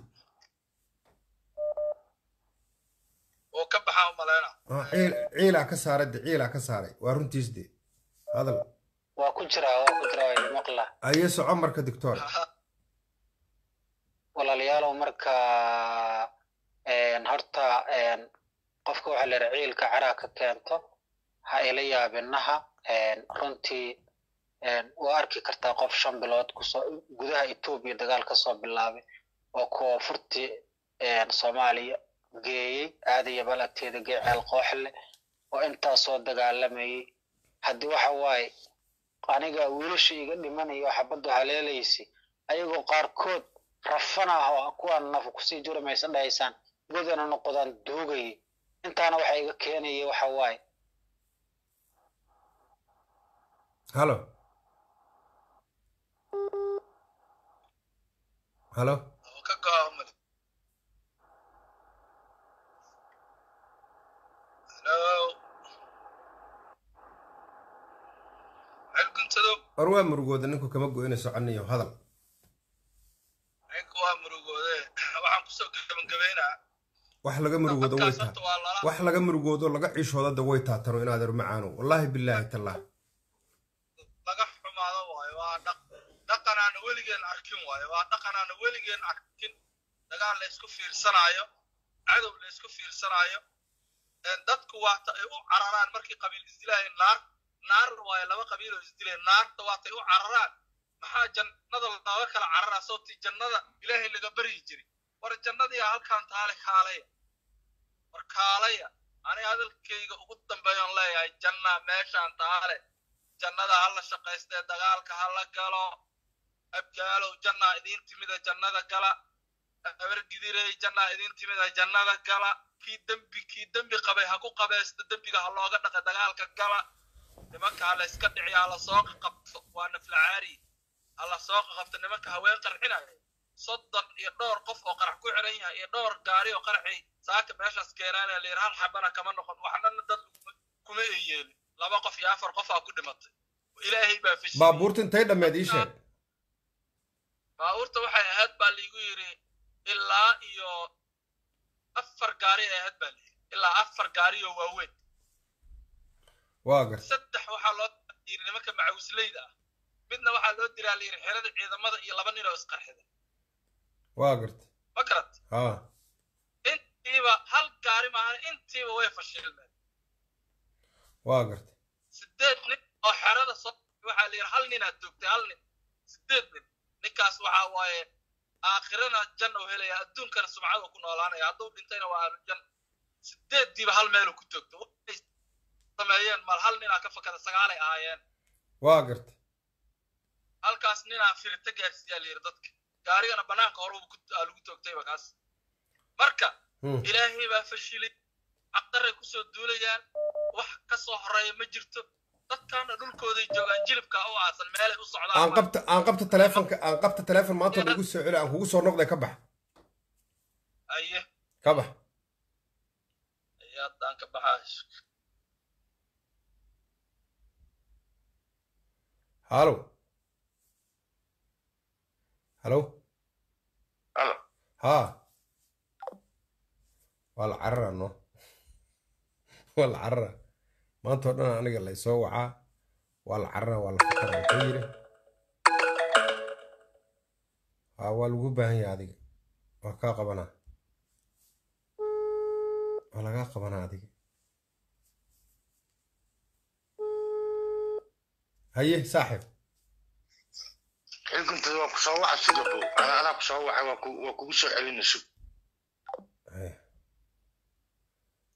S2: oo ka baxaa u maleyna
S1: ciilaa ka saaray de ciilaa ka saaray waa runtiis de hadal
S3: waa ku jiraa waa ku jiraa waa maqla
S1: aye soco marka doctor
S3: walaalayaalow marka horta qofka waxaa la yidhaha ciilka caraa ka keento ha ila yaabinaha runtii waa arki kartaa qof shan bilood kusoo gudaha etoobiya dagaal ka soo bilaabay oo koonfurtii soomaaliya geeyey aadaya bal agteeda gee ceel kooxle oo intaasoo dagaalamayay haddii waxa waaye aniga wiilasha iga dhimanaya oo xabaddu haleelaysay ayagoo qaarkood rafana ah oo kuwaan nafu kusii jura maysa dhahaysaan godana noqodaan duugayay intaana waxa iga keenaya waxa waaye
S1: halo halo
S2: oo ka go'a u male halo cel guntadow
S1: war waa murugooda ninku kama go-ina soconayo hadal
S2: ninka waa murugoode waxaan kusoo gebagabeynaa
S1: wax laga murugoodo way
S2: dadkaas
S1: taa
S2: horta waa lala
S1: wax laga murugoodo laga ciishoodada way taatano inaad er macaano wallaahi bilaahi tallah
S2: laga xumaado waayo waa dhaq dhaqan aana weligeen arkin waayo waa dhaqan aana weligeen arkin dagaal la isku fiirsanaayo cadow la isku fiirsanaayo een dadku waata ay u cararaan markii qabiil isdilaayo naar naar waayo laba qabiil oo isdilay naarta waatay u cararaan maxaa jannada looga kala cararaa sababtii jannada ilaahay laga baryi jiray war jannadii halkan taale kaalaya war kaalaya aniga hadalkayga ugu dambeeyoon leeyahay janna meeshaan taale jannada ha la shaqaystee dagaalka ha la galo abgaalow jannaa idiin timida jannada gala abargidirey jannaa idiin timida jannada gala kii dembi kii dembi qabay ha ku qabaysto dembiga ha looga dhaqa dagaalka gala nimanka ha la iska dhiciya ha la soo qabto waa naflacaari ha la soo qabto nimanka haween qarxinaya soddon iyo dhowr qof oo qarax ku xiran yahay iyo dhowr gaari oo qaraxay saaka meeshaas keenaana layir hal xabana kama noqon waxnana dad kuma ay yeelin laba qof iyo afar qof aa ku dhimatay ilaahay baa fashiyey
S1: baabuurta intay dhammeed ii sheeg
S2: baabuurta waxay ahayd baa liigu yidhi ilaa iyo afar gaari ay ahayd baa layidhi ilaa afar gaari oo waaweyn
S1: waa gar
S2: saddex waxaa loo yidhi nimanka macawisleyda ah midna waxaa loo diraa layidhi xerada ciidamada iyo laba nin oo isqarxida
S1: waa garta
S2: ma garat
S1: haa
S2: intiiba hal gaari maahan intiiba way fashilmeen
S1: waa garta
S2: sideed nin oo xerada soo waxaa la yidhi hal ninaad joogtay hal nin sideed nin ninkaas waxaa waaye aakhirana janna u helaya adduunkana sumcada ku noolaanaya hadduu dhintayna waa ahlu janna sideeddiiba hal meelu ku joogta waxay sameeyeen mal hal ninaa ka fakada sagaalay ahaayeen
S1: waa garta
S2: halkaas ninaa firita gaarsiiyaa la yidhi dadka gaarigana banaanka hore aa lagu toogtayba kaas marka
S1: Hmm.
S2: ilaahay baa fashilay caqdaray kusoo duulayaan wax ka soo horeeya ma jirto dadkaana dhulkooday joogaan jilibka u aasan meelay u socdaan
S1: aan qabta aan qabta teleefonka aan qabta teleefon maanta lagu soo celi aan kugu soo noqday ka bax
S2: aye
S1: ka bax
S2: aye haddaan ka baxaa
S1: halo halo
S4: Halo.
S1: haa waa la carara no waa la carara maanta oo dhan aniga laysoo wacaa waa la carara waa la fakara wuxuu yidhi haa waa lagu baahan yahay adiga waa kaa qabanaa waa lagaa qabanaa adiga haye saaxib
S4: xilkuntada waa kusoo waca sida buu ana anaa kusoo wacay waa ku- waa kugu soo celina sug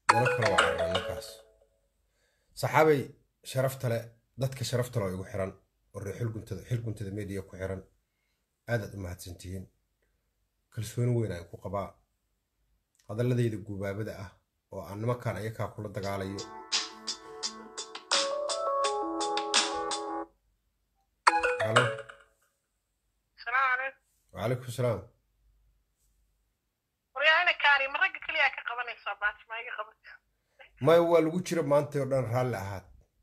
S1: dalo kale waa carray ninkaas saxaabay sharafta le dadka sharafta le oo igu xiran oo reer xilguntada xilguntada media ku xiran aadaad u mahadsantihiin kalsooni weyn aan ku qabaa hadalladayda gubaabada ah oo aan nimankan ayakaa kula dagaalayo halo
S5: salaamu calaykum
S1: wacalaykum salaam
S5: waryaana kaani ma ragga keliyaa ka qabanaysaa baati ma iga qabata
S1: maya waa lagu jira maanta oo dhan raalli ahaad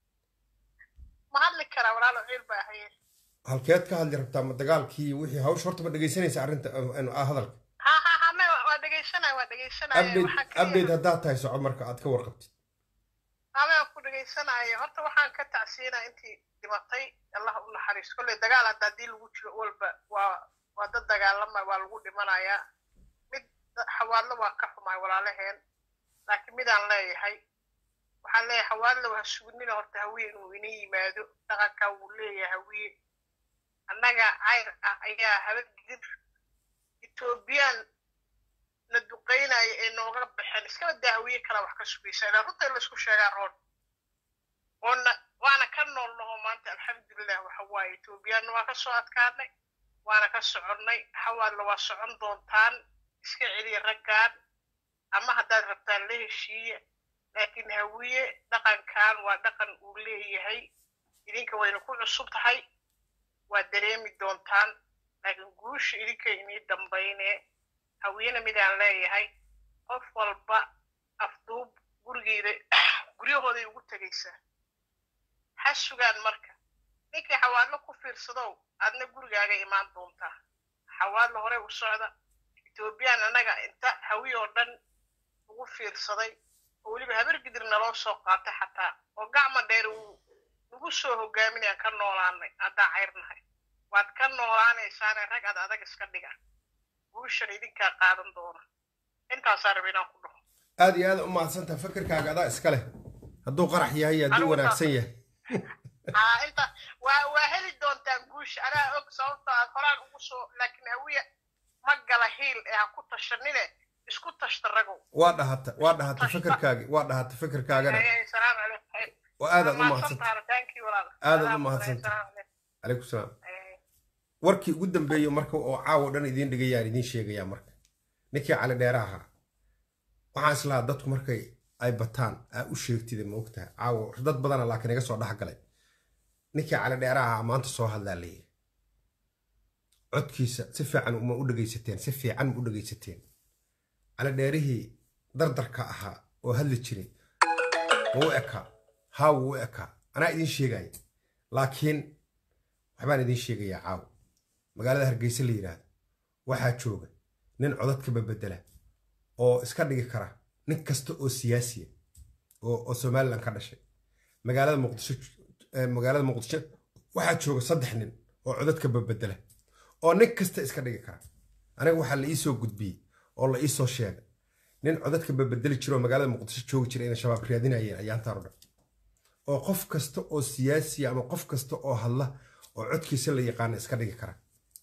S5: ma hadli karaa walaalo ciil baa haye
S1: halkeed ka hadli rabtaa ma dagaalkii wixii hawsha horta ma dhegaysanaysa arrinta ah, hadalka
S5: ha ha ha me waa dhegaysanaya waa dhegaysanaya
S1: update
S5: waxaan
S1: update
S5: keliya
S1: haddaad tahay soco marka aad ka warqabtid
S5: ame ku dhegaysanaya horta waxaan ka tacsiinaa intii dhimatay allah u naxariisto kolley dagaal hadda haddii lagu jiro walba waa waa dad dagaalama waa lagu dhimanayaa mid xawaadlo waa ka xumaay walaalaheen laakiin midaan leeyahay waxaan leeyahay xawaadlo ha sugnina horta hawiye inuu ina yimaado dhaqankaa wuu leeyahay hawiye annaga cayr ah ayaa habadgir etoobiyaan la duqaynaya ee nooga baxeen iskaba daa hawiye kala wax ka sugaysa ilaa runta in laisku sheegaa roon oona waana ka nool naho maanta alxamdulilah waxa waaye etoobiyaanna waa ka soo adkaanay waana ka soconnay xawaadla waa socon doontaan iska celiya raggaan ama haddaad rabtaan la heshiiya laakiin hawiye dhaqankan waa dhaqan uu leeyahay idinka wayna ku cusub tahay waa dareemi doontaan laakiin guusha idinka inii dambayne hawiyena midaan leeyahay qof walba afduub gurigeeda guryahooday ugu tegaysaa ha sugaan marka ninkii xawaadlo ku fiirsadow aadna gurigaaga imaan doontaa xawaadlo horey u socda etoobiyaan annaga inta hawi oo dhan ugu fiirsaday oo weliba habargidir naloo soo qaatay xataa oo gacma dheer uu nagu soo hogaaminayaan ka noolaanay haddaan cayrnahay waad ka noolaanaysaane rag ad adag iska dhiga guushan idinkaa qaadan doona intaasaa raba inaan ku dhaho
S1: aad iyo aad u mahadsantaha fikirkaaga adaa iska leh hadduu qarax yahay iyo hadduu
S5: Anigu
S1: wanaagsan yahay
S5: haa inta waa waa heli doontaan guusha anaa og sababta aad horaan ugu soo laakiin hawiya ma gala hiil ee ha ku tashanine isku tashta ragow
S1: waa dhahata waa dhahata
S5: Tashta.
S1: fikirkaagi waa dhahata fikirkaagana
S5: Hey, salaamu calaykum
S1: oo aadaad u mahadsantaha
S5: mahadsantahay thank you walaal
S1: Aad aad u
S5: Salaamu
S1: mahadsantahay.
S5: calaykum.
S1: calaykum salaam
S5: Hey.
S1: warkii ugu dambeeyo marka oo caawo dhan idiin dhigayaan idiin sheegayaa marka ninkii cali dheera ahaa waxaan islahaa dadku markay ay bataan aa u sheegtida ma ogtahay caawo dad badana laakiin iga soo dhex galay ninkii cali dheera ahaa maanta soo hadlaa layiri codkiisa si fiican ma u dhegaysateen si fiican ma u dhegaysateen cali dheerihii dardarka ahaa oo hadli jiray ma u ekaa haa wuu u ekaa anaa idiin sheegaya laakiin waxbaan idiin sheegayaa caawo magaalada hargeysa la yidhaahdo waxaa jooga nin codadka babedela oo iska dhigi kara nin kasta oo siyaasiya oo oo somalilan ka dhashay magaalada muqdisho eh, magaalada muqdisho waxaa jooga saddex nin oo codadka babedela oo nin kasta iska dhigi kara aniga waxaa la iisoo gudbiyey oo la iisoo sheegay nin codadka babedeli jira oo magaalada muqdisho joogi jira inay shabaab raadinayeen ayaantaan o dhan oo qof kasta oo siyaasiya ama qof kasta oo hadla oo codkiisa la yaqaana iska dhigi kara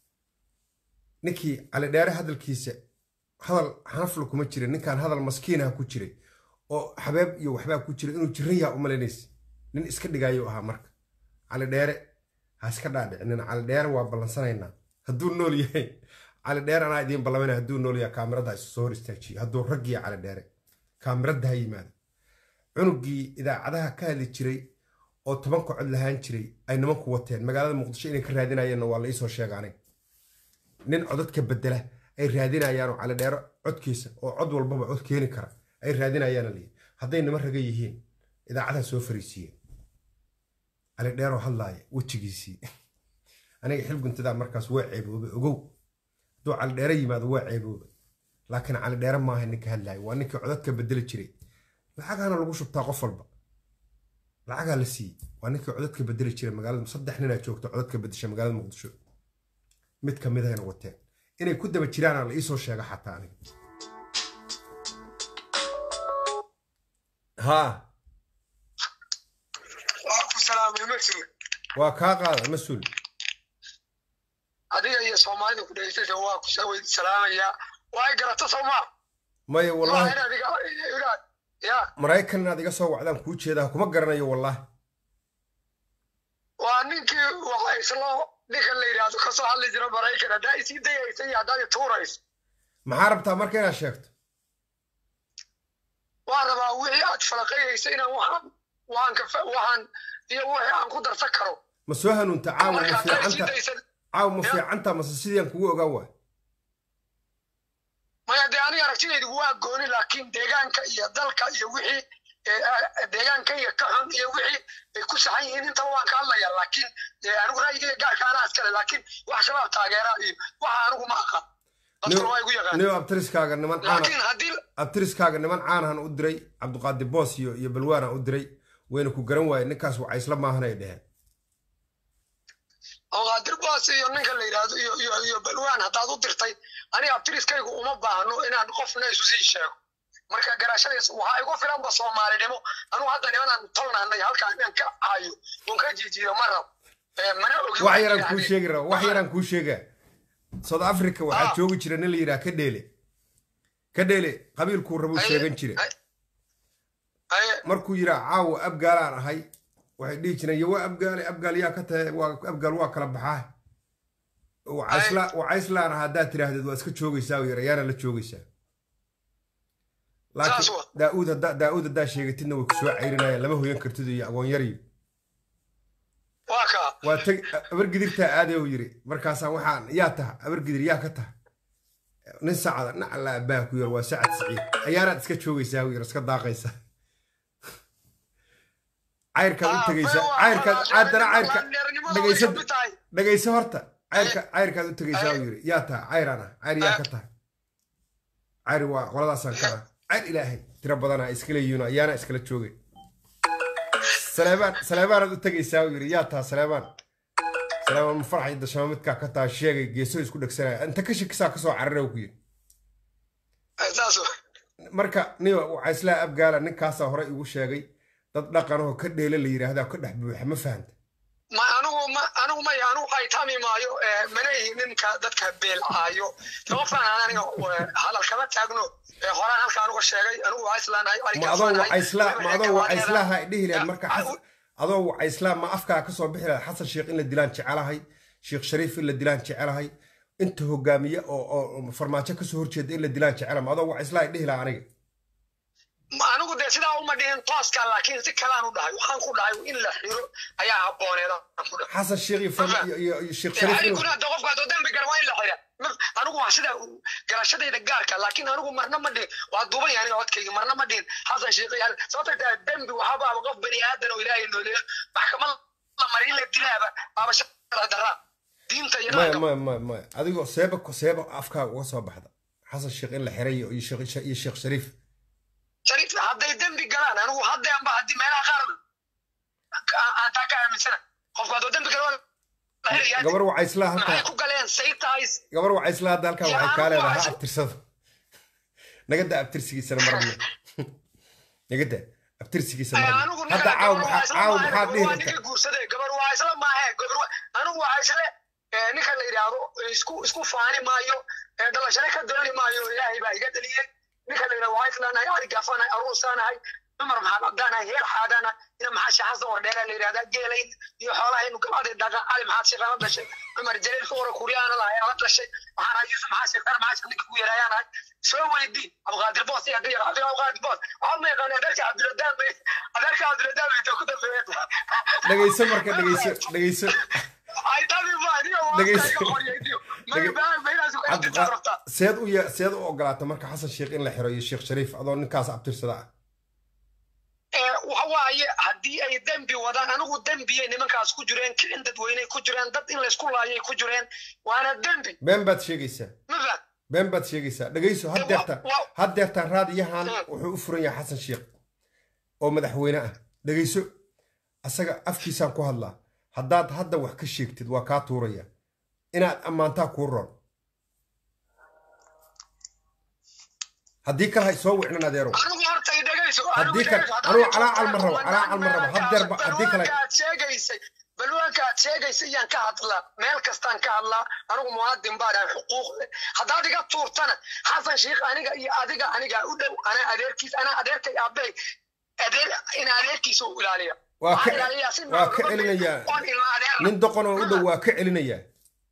S1: ninkii cali dheere hadalkiisa hadal xanafla kuma jira ninkan hadal maskiinaha ku jiray oo xabeeb iyo waxbaa ku jira inuu jiran yaha umalaynaysa nin iska dhigaayo ahaa marka cali dheere ha iska dhaadhicinin cali dheere waa ballansanaynaa hadduu nool yahay cali dheere anaa idiin ballamayna hadduu nool yahay kaamirada isu soo hor istaajiyo hadduu raggiya cali dheere kaamirada ha yimaado cunugii idaacadaha ka hadli jiray oo tobanka cod lahaan jiray ay nimanku wateen magaalada muqdisho inay ka raadinayeenna waa la iisoo sheega aniga nin codadka bedela ay raadinayaanoo calidheero codkiisa oo cod walbaba cod keeni kara ay raadinayaana layidhi hadday nima raga yihiin idaacadaha soo fariisiiyeen calidheeroo hadlaaya wejigiisii aniga xilguntadaa markaas waa ceeboobe ogow hadduu calidheere yimaado waa ceeboobe laakiin calidheere maaha ninka hadlaaya waa ninkii codadka bedeli jiray lacagaana lagu shubtaa qof walba lacagaa la siiyey waa ninkii codadka bedeli jiray magaalada saddex ninaa joogta codadka bedesha magaalada muqdisho mid ka mid ahayna wateen inay ku daba jiraana la iisoo sheega xataa aniga haa
S6: waa ku salaamay masjid
S1: waa kaa qaada mas-uul
S6: adiga iyo soomaalida ku dhegeystasha waa ku saweyd salaamayaa waa ay garata soomaa
S1: maya
S6: maaha
S1: wallahi
S6: in adiga inaad ya
S1: maraykan inaad iga soo wacdaan kuu jeedaa kuma garanayo wallahi
S6: waa ninkii waxa islo ninkan la yidhaahdo kasoo hadli jira maraykan haddaa isii dayaysa iyo haddaad ituurayso
S1: maxaa rabtaa marka inaad sheegto
S6: waan rabaa wixii aad falaqayaysa inaan waxaan waxaan ka fa- waxaan iyo wixii aan ku darsan karo
S1: ma soo hanuunta caawa ma
S6: marka haddaa isii
S1: fiicanta
S6: daysa
S1: caawa ma
S6: Ya.
S1: fiicanta mase sidii aan kugu ogaan waay
S6: maya dee aniga aragtidaydu waa gooni laakiin deegaanka iyo dalka iyo wixii ee, ah, deegaanka iyo ka xun iyo wixii ay ku saxan yihiin intaba waan ka hadlaya laakiin ee, anigu ra'yigayga gaarka anaa iskale laakiin wax shabaab taageera iyo waxa anigu ma aqaan dadkuna waa igu yaqaan
S1: niyo abtiriskaaga niman caana
S6: laakiin haddii
S1: abtiriskaaga niman caanahan u diray cabdiqaadir boos iyo iyo balwaanaan u diray wayna ku garan waayeen ninkaas waa isla maahan ay dheheen
S6: awqaadir baas iyo ninka la yidhaahdo iyo iyo iyo balwaan haddaad u dirtay aniga abtiriskaygu uma baahno inaan qofna isu sii sheego marka garashadays waxaa igu filanba soomaalinimo anugu hadda nimanaan tolnaanay halkaan inaan ka caayo oon ka jiijiyo ma rab Ee, mana ogi
S1: wax
S6: waxay
S1: yaraan kuu
S6: yidhaahdeen.
S1: sheegi raba wax yaraan kuu sheegaa south africa waxaa
S6: Ah.
S1: joogi jira nin la yidhaha kadheele kadheele qabiilkuu rabuu
S6: Aye,
S1: sheegan jira
S6: aye, aye,
S1: markuu yiraa caawa abgaalaan ahay waxay dhihi jireen yo waa abgaale abgaal yaa ka tahay waa abgaal waa kala baxaa wacaysla wacayslaan ah haddaad tiraahdeed waa iska joogaysaa u yara yaana la joogaysaa
S6: Saas
S1: laakiin
S6: wa.
S1: daa'uud haddaa daa'uud haddaa sheegatidna way ku soo cayrinayaan lama hoyan kartid iyo agoon yariyo
S6: waa kaa
S1: waa tag abargidirtaa aadee uu yiri markaasaa waxaan yaa taha abargidir yaa ka taha nin sacada nin alla abbaa ku yar waa sacad siciid ayaanaad iska joogaysaa uu yar iska daaqaysaa cayrkaad u
S6: Ah,
S1: tegaysaa
S6: waa-
S1: cayrkaad
S6: waa-
S1: haddana
S6: waa-
S1: cayrka
S6: dheernimada way
S1: dhegaysa
S6: ka mid tahay.
S1: dhegayso horta cayrka cayrkaad u tegaysaa uu yiri yaa taha cayraan ah cayr yaa ka taha cayr waa qoladaasaan ka ah cayr ilaahay tiro badanaa iskala yihiin ayaana iskala joogay saleebaan saleebaanaad u tegaysaa uu yiri yaa taha saleebaan saleebaan ma farxay dashama midkaa ka taha sheegay geeso isku dhegsanaya inta ka shakisaa kasoo carara ku yiri
S6: Ee, saas wa.
S1: marka niyo waxaa islaa abgaala ninkaasaa hore igu sheegay dad dhaqanahoo ka dheele la yidhaahdaa ka dhex buuxa ma fahanta
S6: ma anigu ma anigu maya anigu waxay tami maayo ee, mana ihi ninka dadka beelcaayo sababtaan aniga ee, hadal kama taagno ee, horaan halka anigu sheegay anigu waa islaanahay
S1: ma adoo wacayslaa ma adoo wacayslaaha ay dhihi lahayd marka
S6: Ah,
S1: xas- adoo wacayslaa ma afkaa kasoo bixi lahayd xasan sheekh in la dilaan jecelahay sheekh shariif in la dilaan jecelahay inta hogaamiye oo oo farmaajo kasoo horjeeda in la dilaan jecela ma adoo wacayslaa ay dhihi lahaa aniga
S6: ma anigu dee sidaa uma dhihin tooska laakiin si kalaan u dhahay waxaan ku dhahay in la xiro ayaa habbooneed aan ku dhahay
S1: xasan sheekh iyo farma- iyo- iyo iyo sheekh shariif in
S6: adiguna de qofka hadduu dembi gala waa in la xira Ma- anigu waa sida garashadayda gaarka laakiin anigu marna ma dhihin waa duuban yahay aniga codkayga marna ma dhihin xasan sheekh iyo sababta tahay dembi waxaaba qof bani aadan oo ilaahay nooleeyo maxkamad la mari in la dilaaba aaba shaqada daraa diinta iyo
S1: maya
S6: dhaqanka
S1: maya maya maya adigoo seeba seeba afkaaga uga soo baxda xasan sheekh in la xiray iyo iyo sheekh iyo sheekh shariif
S6: shariif hadday dembi galaan anigu haddeenba haddii meelaha qaar aan- aan taa ka aaminsana qofku hadduu dembi galo waa la xirayaa
S1: gabar wacayslaa
S6: maxay
S1: halkaa
S6: ku galeen say tahay
S1: gabar wacayslaa hadda halkaa
S6: Ya,
S1: waxay kaa leedahay ha
S6: wacaysa-
S1: abtirsado nagada abtirsigiisana marna nagada abtirsigiisa marna
S6: anigu
S1: hadda caaw maxaa caaw maxaa dhihi
S6: waa
S1: karta
S6: ninka guursaday gabar waa isla maahe gabar waa anigu waa isle ee, ninka la yidhaahdo isku isku faani maayo ee, dhalashane ka dooni maayo ilaahay baa iga dhaliyey ninka la yidhahdo waa islaanahay ari gaafanahay aruusaanahay cumar maxaad abdaanahay heel xaadaana ina maxaa sheexasa wardheera la yidhahdaa geelayn iyo xoolahaynu gabadhay dhaqan cali maxaad sheekana dhashay cumar jaliil ka wara kuryaana lahay ala dhashay waxaan ahay yuusuf maxaa sheekana maxaa sheek ninka ku yeeraayaan ahay soo weydii abqaadir boos iyo hadii yaraado abqaadir boos waxaa ma yaqaan adeerka cabdiladaan bay adeerka cabdiladaan bay ta ku dambeeyeen
S1: dhegayso marka dhegayso dhegayso
S6: ay tani ma aniga waa
S1: Dhegayso.
S6: iska qoriyaydiyo
S1: Dhege-
S6: ma meelaas ku xidhinta rabtaa
S1: cabdiqa seed u ye- seed u ogolaata marka xasan sheekh in la xiro iyo sheekh shariif adoo ninkaas abtirsada ah
S6: ee waxa waaye haddii ay dembi wadaan anigu dembiyay nimankaas ku jireen kicin dadweyney ku jireen dad in laysku laayay ku jireen waana dembi
S1: been baad sheegaysaa
S6: ma faham
S1: been baad sheegaysaa dhegayso had deertaan
S6: wa-
S1: had deertaan raadiyahan
S6: Hmm.
S1: wuxuu u furan yahay xasan sheekh oo madaxweyne ah dhegayso asaga afkiisaan ku hadlaa haddaad hadda wax ka sheegtid waa kaa tuuraya inaad ammaantaa kuu roon haddii kale hay soo wicnan adeerow
S6: anigu horta i dhegayso
S1: Haddii
S6: anigu
S1: kale-
S6: dhegayso,
S1: anigu
S6: haddii
S1: calaacal ma rabo,
S6: balwaanka-
S1: calaacal ma rabo. Haddeer ba- haddii kale-
S6: balwaanka aad sheegaysay balwaanka aad sheegaysa iyaan ka hadlaa meel kastaan ka hadlaa anigu muwaadin baan ahay xuquuq leh haddaad iga tuurtana xasan sheikh aniga iyo adiga anigaa u dhow anaa adeerkiis anaa adeerkay aabey adeer ina adeerkiisa u ilaaliya
S1: waa
S6: Waxaa
S1: ka
S6: ilaaliyaa si
S1: waa ka
S6: nolol
S1: celinayaa
S6: oon ilma adeer
S1: nin doqon oo u dhow waa ka celinayaa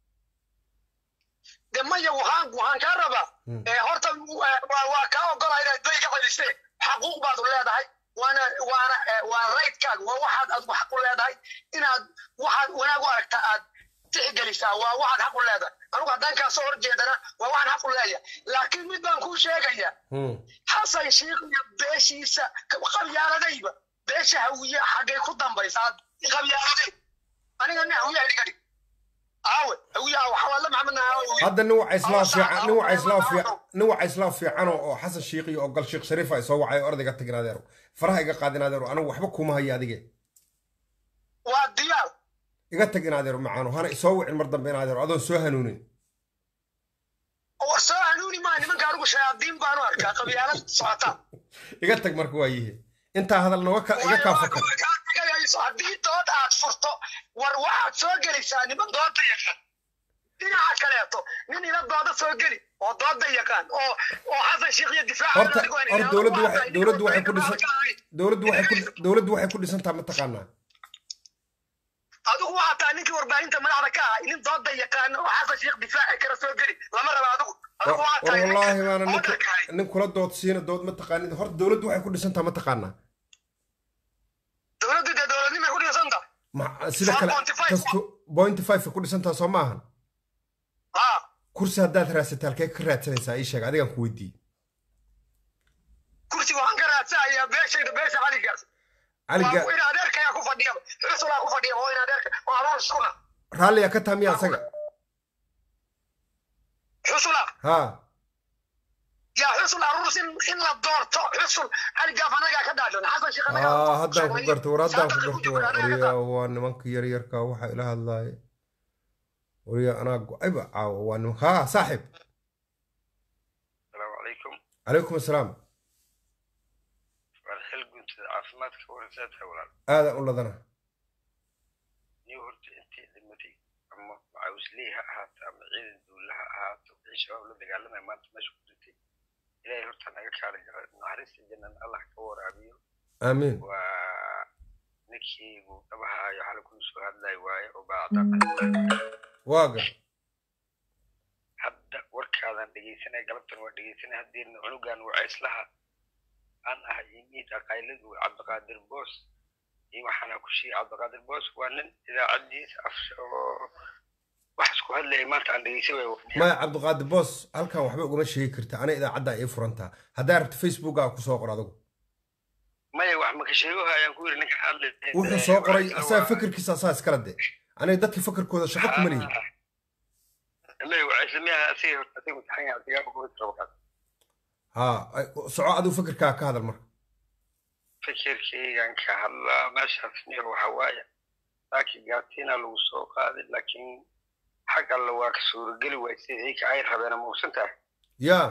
S6: de maya waxaan waxaan kaa rabaa
S1: Hmm.
S6: ee horta waa- waa waa kaa ogolaa inaad bay ka celisee xaquuq baad u leedahay waana waana ee, waa raydkaaga waa waxaad adigu xaq u leedahay inaad waxaad wanaag u aragtaa aad tixgelisaa waa waxaad xaq u leedahay anigu haddaan kaa soo horjeedana waa waxaan xaq u leeyahay laakiin mid baan kuu sheegaya
S1: Hmm.
S6: xasan sheikh iyo beeshiisa qabyaaladayba beesha hawiye xaggay ku dambaysaa qabyaaladay aniga nin hawiye idhiga dhig aawe hawiyaha waxawaadla maxamed naawe
S1: hadda nin waca islaam
S6: Oo
S1: fiican nin waca islaam
S6: saacad-
S1: fiican nin waca islaam fiican oo oo xasan shiikh iyo ogal sheekh shariif ay soo wacay ordayga tagin adeero faraha iga qaadin adeero anigu waxba kuma hayo adige
S6: waa diyaar
S1: iga tag in adeero macaano hana isoo wicin mar dambe in adeero adoon soo hanuunin
S6: war soo hanuuni maa nimanka anigu shayaadiin baanu arkaa qabyaalad socota
S1: iga tag marka waa yihi intaa hadal nooga ka iga kaa fakar
S6: tegayso haddii dood aad furto war waxaad soo gelaysaa niman dooda yaqaan dhinaca kaleeto nin ila dooda soo geli oo dooda yaqaan oo oo xasan sheikh iyo difaaca
S1: horta hor dowladdu waxay dowladdu waxay ku dhisan dowladdu waxay ku dowladdu waxay ku dhisantaa mataqaanaa
S6: adigu waxaa tahay ninkii warbaahinta madaxda ka ahay nin dooda yaqaan oo xasan sheikh difaaci kara soo geli lama raba adigu adigu waxaa
S1: war
S6: tahay
S1: wallaahi baana nin
S6: odarka ahay.
S1: nin kula dood siina dood mataqaanid horta dowladdu waxay ku dhisantaa mataqaanaa
S6: dowladdu dee dowladnimay ku dhisan tahay
S1: Ma- sida kale
S6: 4.5
S1: kasto point five ku dhisantaa soo maahan
S6: haa
S1: kursi haddaad raasata halkee ka raadsanaysaa ii sheeg adigaan ku weydiiyey
S6: kursi waxaan ka raadsanayaa beeshayda beesha caligaas
S1: caliga
S6: waa in adeerkayaa ku fadhiya xusulaa ku fadhiya oo in adeerka waa adoon iskuna
S1: raalliga ka taamiya asaga
S6: xusula
S1: haa
S6: yaa xusul aruurs in in la doorto xusul caligaaf anagaa ka dhaadhan xasan sheekh anagaa
S1: aa haddaan ku garta war haddaan ku
S6: Saadaqa
S1: garta
S6: ku
S1: war
S6: jiro, anagaa
S1: wariya
S6: ka
S1: waa nimanka yaryarka waxa ila hadlaaya wariya anaa go-ayba caawa waa nimanka haa saaxib
S4: asalaamu calaykum
S1: calaykum assalaam
S4: waan xil guntada caafimaadka warasaadka walaal
S1: aadan u ladana
S4: niyo horta intii dhimatay ama macawisley ha ahaato ama ciidan duulle ha ahaato wixii shabaab la dagaalamaya maanta meesha ku dhintay ilaahay horta naga kaala jara naxariista jannan allah ka waraabiyo
S1: aamiin
S4: waa ninkii uu dhabahaayo xalay kula soo hadlay waaye oo baacda
S1: waaga
S4: hadda warkaadan dhegeysanay galabtan waa dhegeysanay haddeerna cunugan waa islaha aan ahay imiid aqayladu cabdiqaadir boos iyo waxaana ku sheegay cabdiqaadir boos waa nin idaacadiisa af oo wax isku hadlaya maanta aan dhegeysan waay
S1: maya cabdiqaadir boos halkan waxba ugama sheegi karta ana idaacadda ii furantaa haddaa rabta facebookaa ku soo qor adigu
S4: maya wax maka sheegaha ayaan ku yiri ninkan hadlay
S1: wuxuu soo qoray asaga fikirkiisa asaa iskala de aniga dadka fikirkooda shaqo kuma lihi
S4: maya waa islamiyaha asiga horta asiga mutaxan yahay asigaa ku fikir rabo kaas
S1: haa ay- soco adigu fikirkaa ka hadal marka
S4: fikirkaygan ka hadlaa meeshaas niyo waxa waaye laakiin gaartiina lagu soo qaaday laakiin xag alle waa ka suurageli waay sida iyka ay rabeen ama uusan tahay
S1: yaa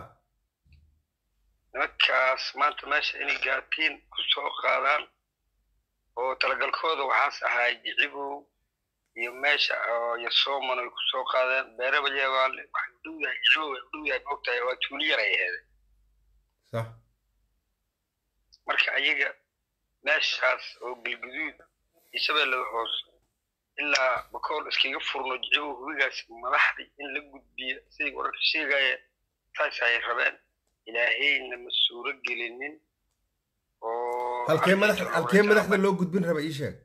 S4: nimankaas maanta meesha inay gaartiin ku soo qaadaan oo talagalkooda waxaas ahaa jicibow iyo meesha oo iyo sooman ay ku soo qaadeen beeraba jeebaale waxay u dhow yahay jicibow ay u dhow yahay moogtahay waa tuuli yar ay aheede
S1: sax
S4: marka ayaga meeshaas oo galguduud iyo shabeellada hoose ilaa bakool iskaga furno jicibow hubigaas madaxdii in la gudbiyo siday wararka sheegaya taas ay rabeen ilaahayna ma suuro gelinin oo
S1: halkee madax
S4: arrinta
S1: halkee
S4: waxaa
S1: madaxda loo gudbin raba ii sheeg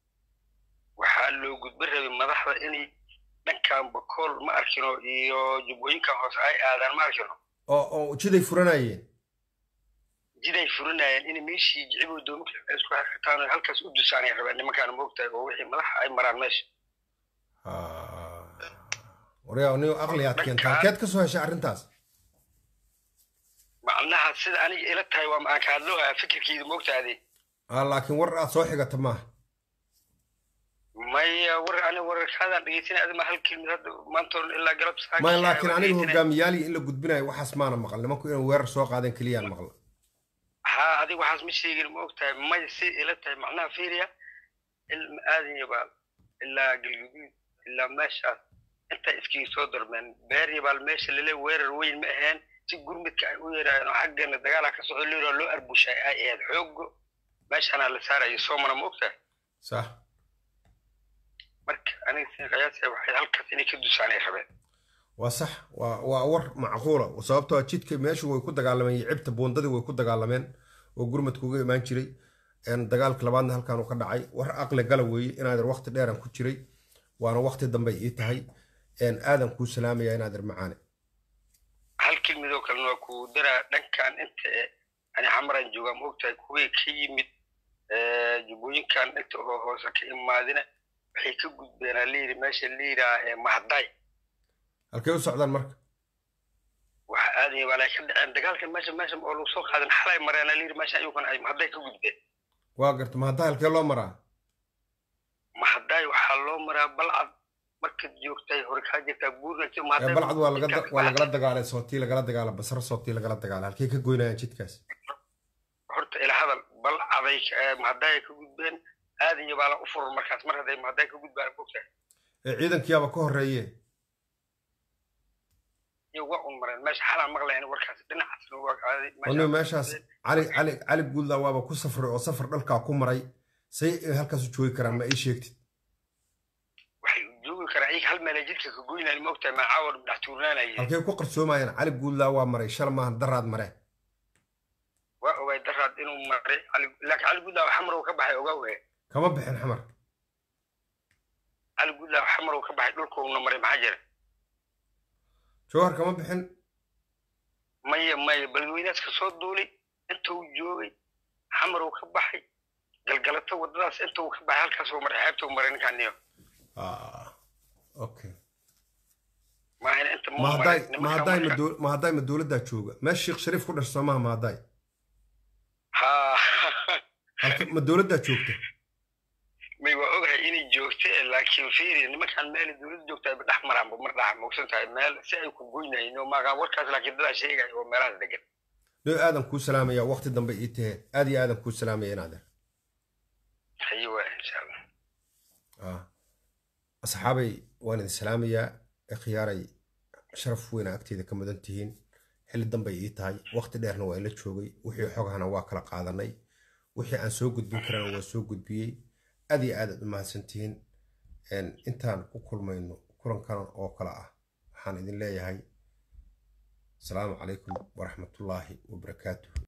S4: waxaa loo gudbin rabay madaxda inay dhankan bakool ma arkino iyo jubbooyinkan hoose ay aadaan ma arkino
S1: oo oo jiday furanayeen
S4: jiday furinayeen in meeshii jicibow doominka ay isku xirxitaan oo halkaas u dusaanay rabeen nimankaan moogtahay oo wixii madaxa ay maraan meesha
S1: waryaa niyo aqli aad keenta halkeed ka soo heshay arrintaas
S4: macnaha sida aniga ila tahay waa ma aan ka hadloohaya fikirkeyda moogtaade
S1: aa laakiin war aad soo xigata maaha
S4: maya war ani wararkaadaan dhegeysanay adima hal kelmid hadda maanta oo ilaa galab saaka
S1: maya laakiin
S4: waan
S1: aniga
S4: dhegeysanay.
S1: hogaamiyaaliyi in la gudbinayo waxaas maana maqal nimanku inay weerar soo qaadeen keliyaan maqla
S4: haa adiga waxaas ma sheegin ma ogtahay maya si ila tahay macnaha fiiriya ilma aadan iyo baal ilaa galguduud ilaa meeshaas intay iskiga soo darmeen beeryabaal meesha lale weerar weyn ma aheen si gurmidka ay u yeeraayeen oo xaggana dagaalaa ka socdo lira loo arbushay ay ahayd xoogo meeshaanaa la saarayo soomana ma ogtahay
S1: sax
S4: marka aniga sin qiyaasaya waxay halkaas inay ka dusaanay rabeen
S1: waa sax waa waa war macquula sababtoo ah jidka meeshu way ku dagaalameen iyo cibta buundadii way ku dagaalameen oo gurmadka uga imaan jiray een, dagaalka labaadna halkan uu ka dhacay war aqli gala weeye inaader waqti dheeran ku jiray waana waqti dambe ii tahay een, aadan kuu salaamaya inaader macaane
S4: hal kelmidoo kalena waa ku daraa dhankan inta e ani xamaran joogaa ma ogtahay kuwii ka yimid eh, jubbooyinkan inta oo hoose ka imaadina waxay ka gudbeenaa layiri meesha layidhaa ee mahday
S1: halkay u socdaan marka
S4: waxa aadaya walaa ka dhaceen dagaalkan meesha meesha oo lagu soo qaadan xalay mareena layiri meesha ayukan ay mahday ka gudbeen
S1: waa garta ma hadda halkee loo maraa
S4: mahday waxaa loo maraa balcad markaad joogtay hore kaa jirtaa buurna
S1: ee balcad waa laga waa lagala dagaalay sootii lagala dagaala basra sootii lagala dagaalay halkay ka goynayaan jidkaas
S4: horta ila hadal balcaday mahday ka gudbeen aadaya baa la u furan markaas mar hadday mahday ka gudbaan ogtahay
S1: ee ciidankiyaaba ka horreeye
S4: iyo waa un mareen meesha xalaan maqlayn warkaas dhinacaasna waa aaday
S1: onigo meeshaas cali cali cali guudla waaba ku safray oo safar dhalkaa ku maray say ay halkaas u joogi karaan ma ii sheegtid
S4: waxay joogi karaa iyaga hal meela jidka ka goynaan ma ogtahay macaawar dhex tuurnaanayeen
S1: halkay ku qarsoomayaan cali guudla waa maray shal maahan daraad mare
S4: waa ogaay daraad inuu maray cali- laakiin cali gudlaaw xamarow ka baxay ogaa weye
S1: kama bixin xamar
S4: cali gudlaaw xamarow ka baxay dhulkouna maray maxaa jira
S1: jowhar kama bixin
S4: maya maya balweynaas ka soo duulay inta uu joogay xamarow ka baxay galgalato waddadaas inta uu ka baxay halkaasuu maray xeebta uu maray ninkaan niyo
S1: Ah, okay
S4: maahina inta
S1: ma
S4: ma
S1: hadday
S4: maray
S1: ma
S4: nimankaan
S1: hadday ma
S4: marka-
S1: dow- ma hadday ma dowladdaa jooga meesha sheekh shariif ku dhashay soomaha ma hadday
S4: ha
S1: halka ma dowladdaa joogta
S4: may waa ogahay inay joogta laakiin fiiri nimankaan meel dowladda joogta ayba dhex maraanba mar dhaxa mogsan tahay meel si ay ku goynayeen oo maaqa warkaas laakiin dadaa sheegaya oo meelahaas degan
S1: no aadan kuu salaamaya waqti dambe ii tahee aad iyo aadan kuu salaamaya inaadeer
S4: haye waa insha allah
S1: Ah. asxaabay waan idin salaamayaa ikhyaaray sharaf weyna agteeda ka mudan tihiin xilli dambay ii tahay waqti dheerna waa ila joogay wixii xogahana waa kala qaadanay wixii aan soo gudbin karana waa soo gudbiyey aad iyo aad aad u mahadsan tihiin Een, intaan ku kulmayno kulankan oo kale ah waxaan idin leeyahay asalaamu calaykum waraxmatullaahi wabarakaatuh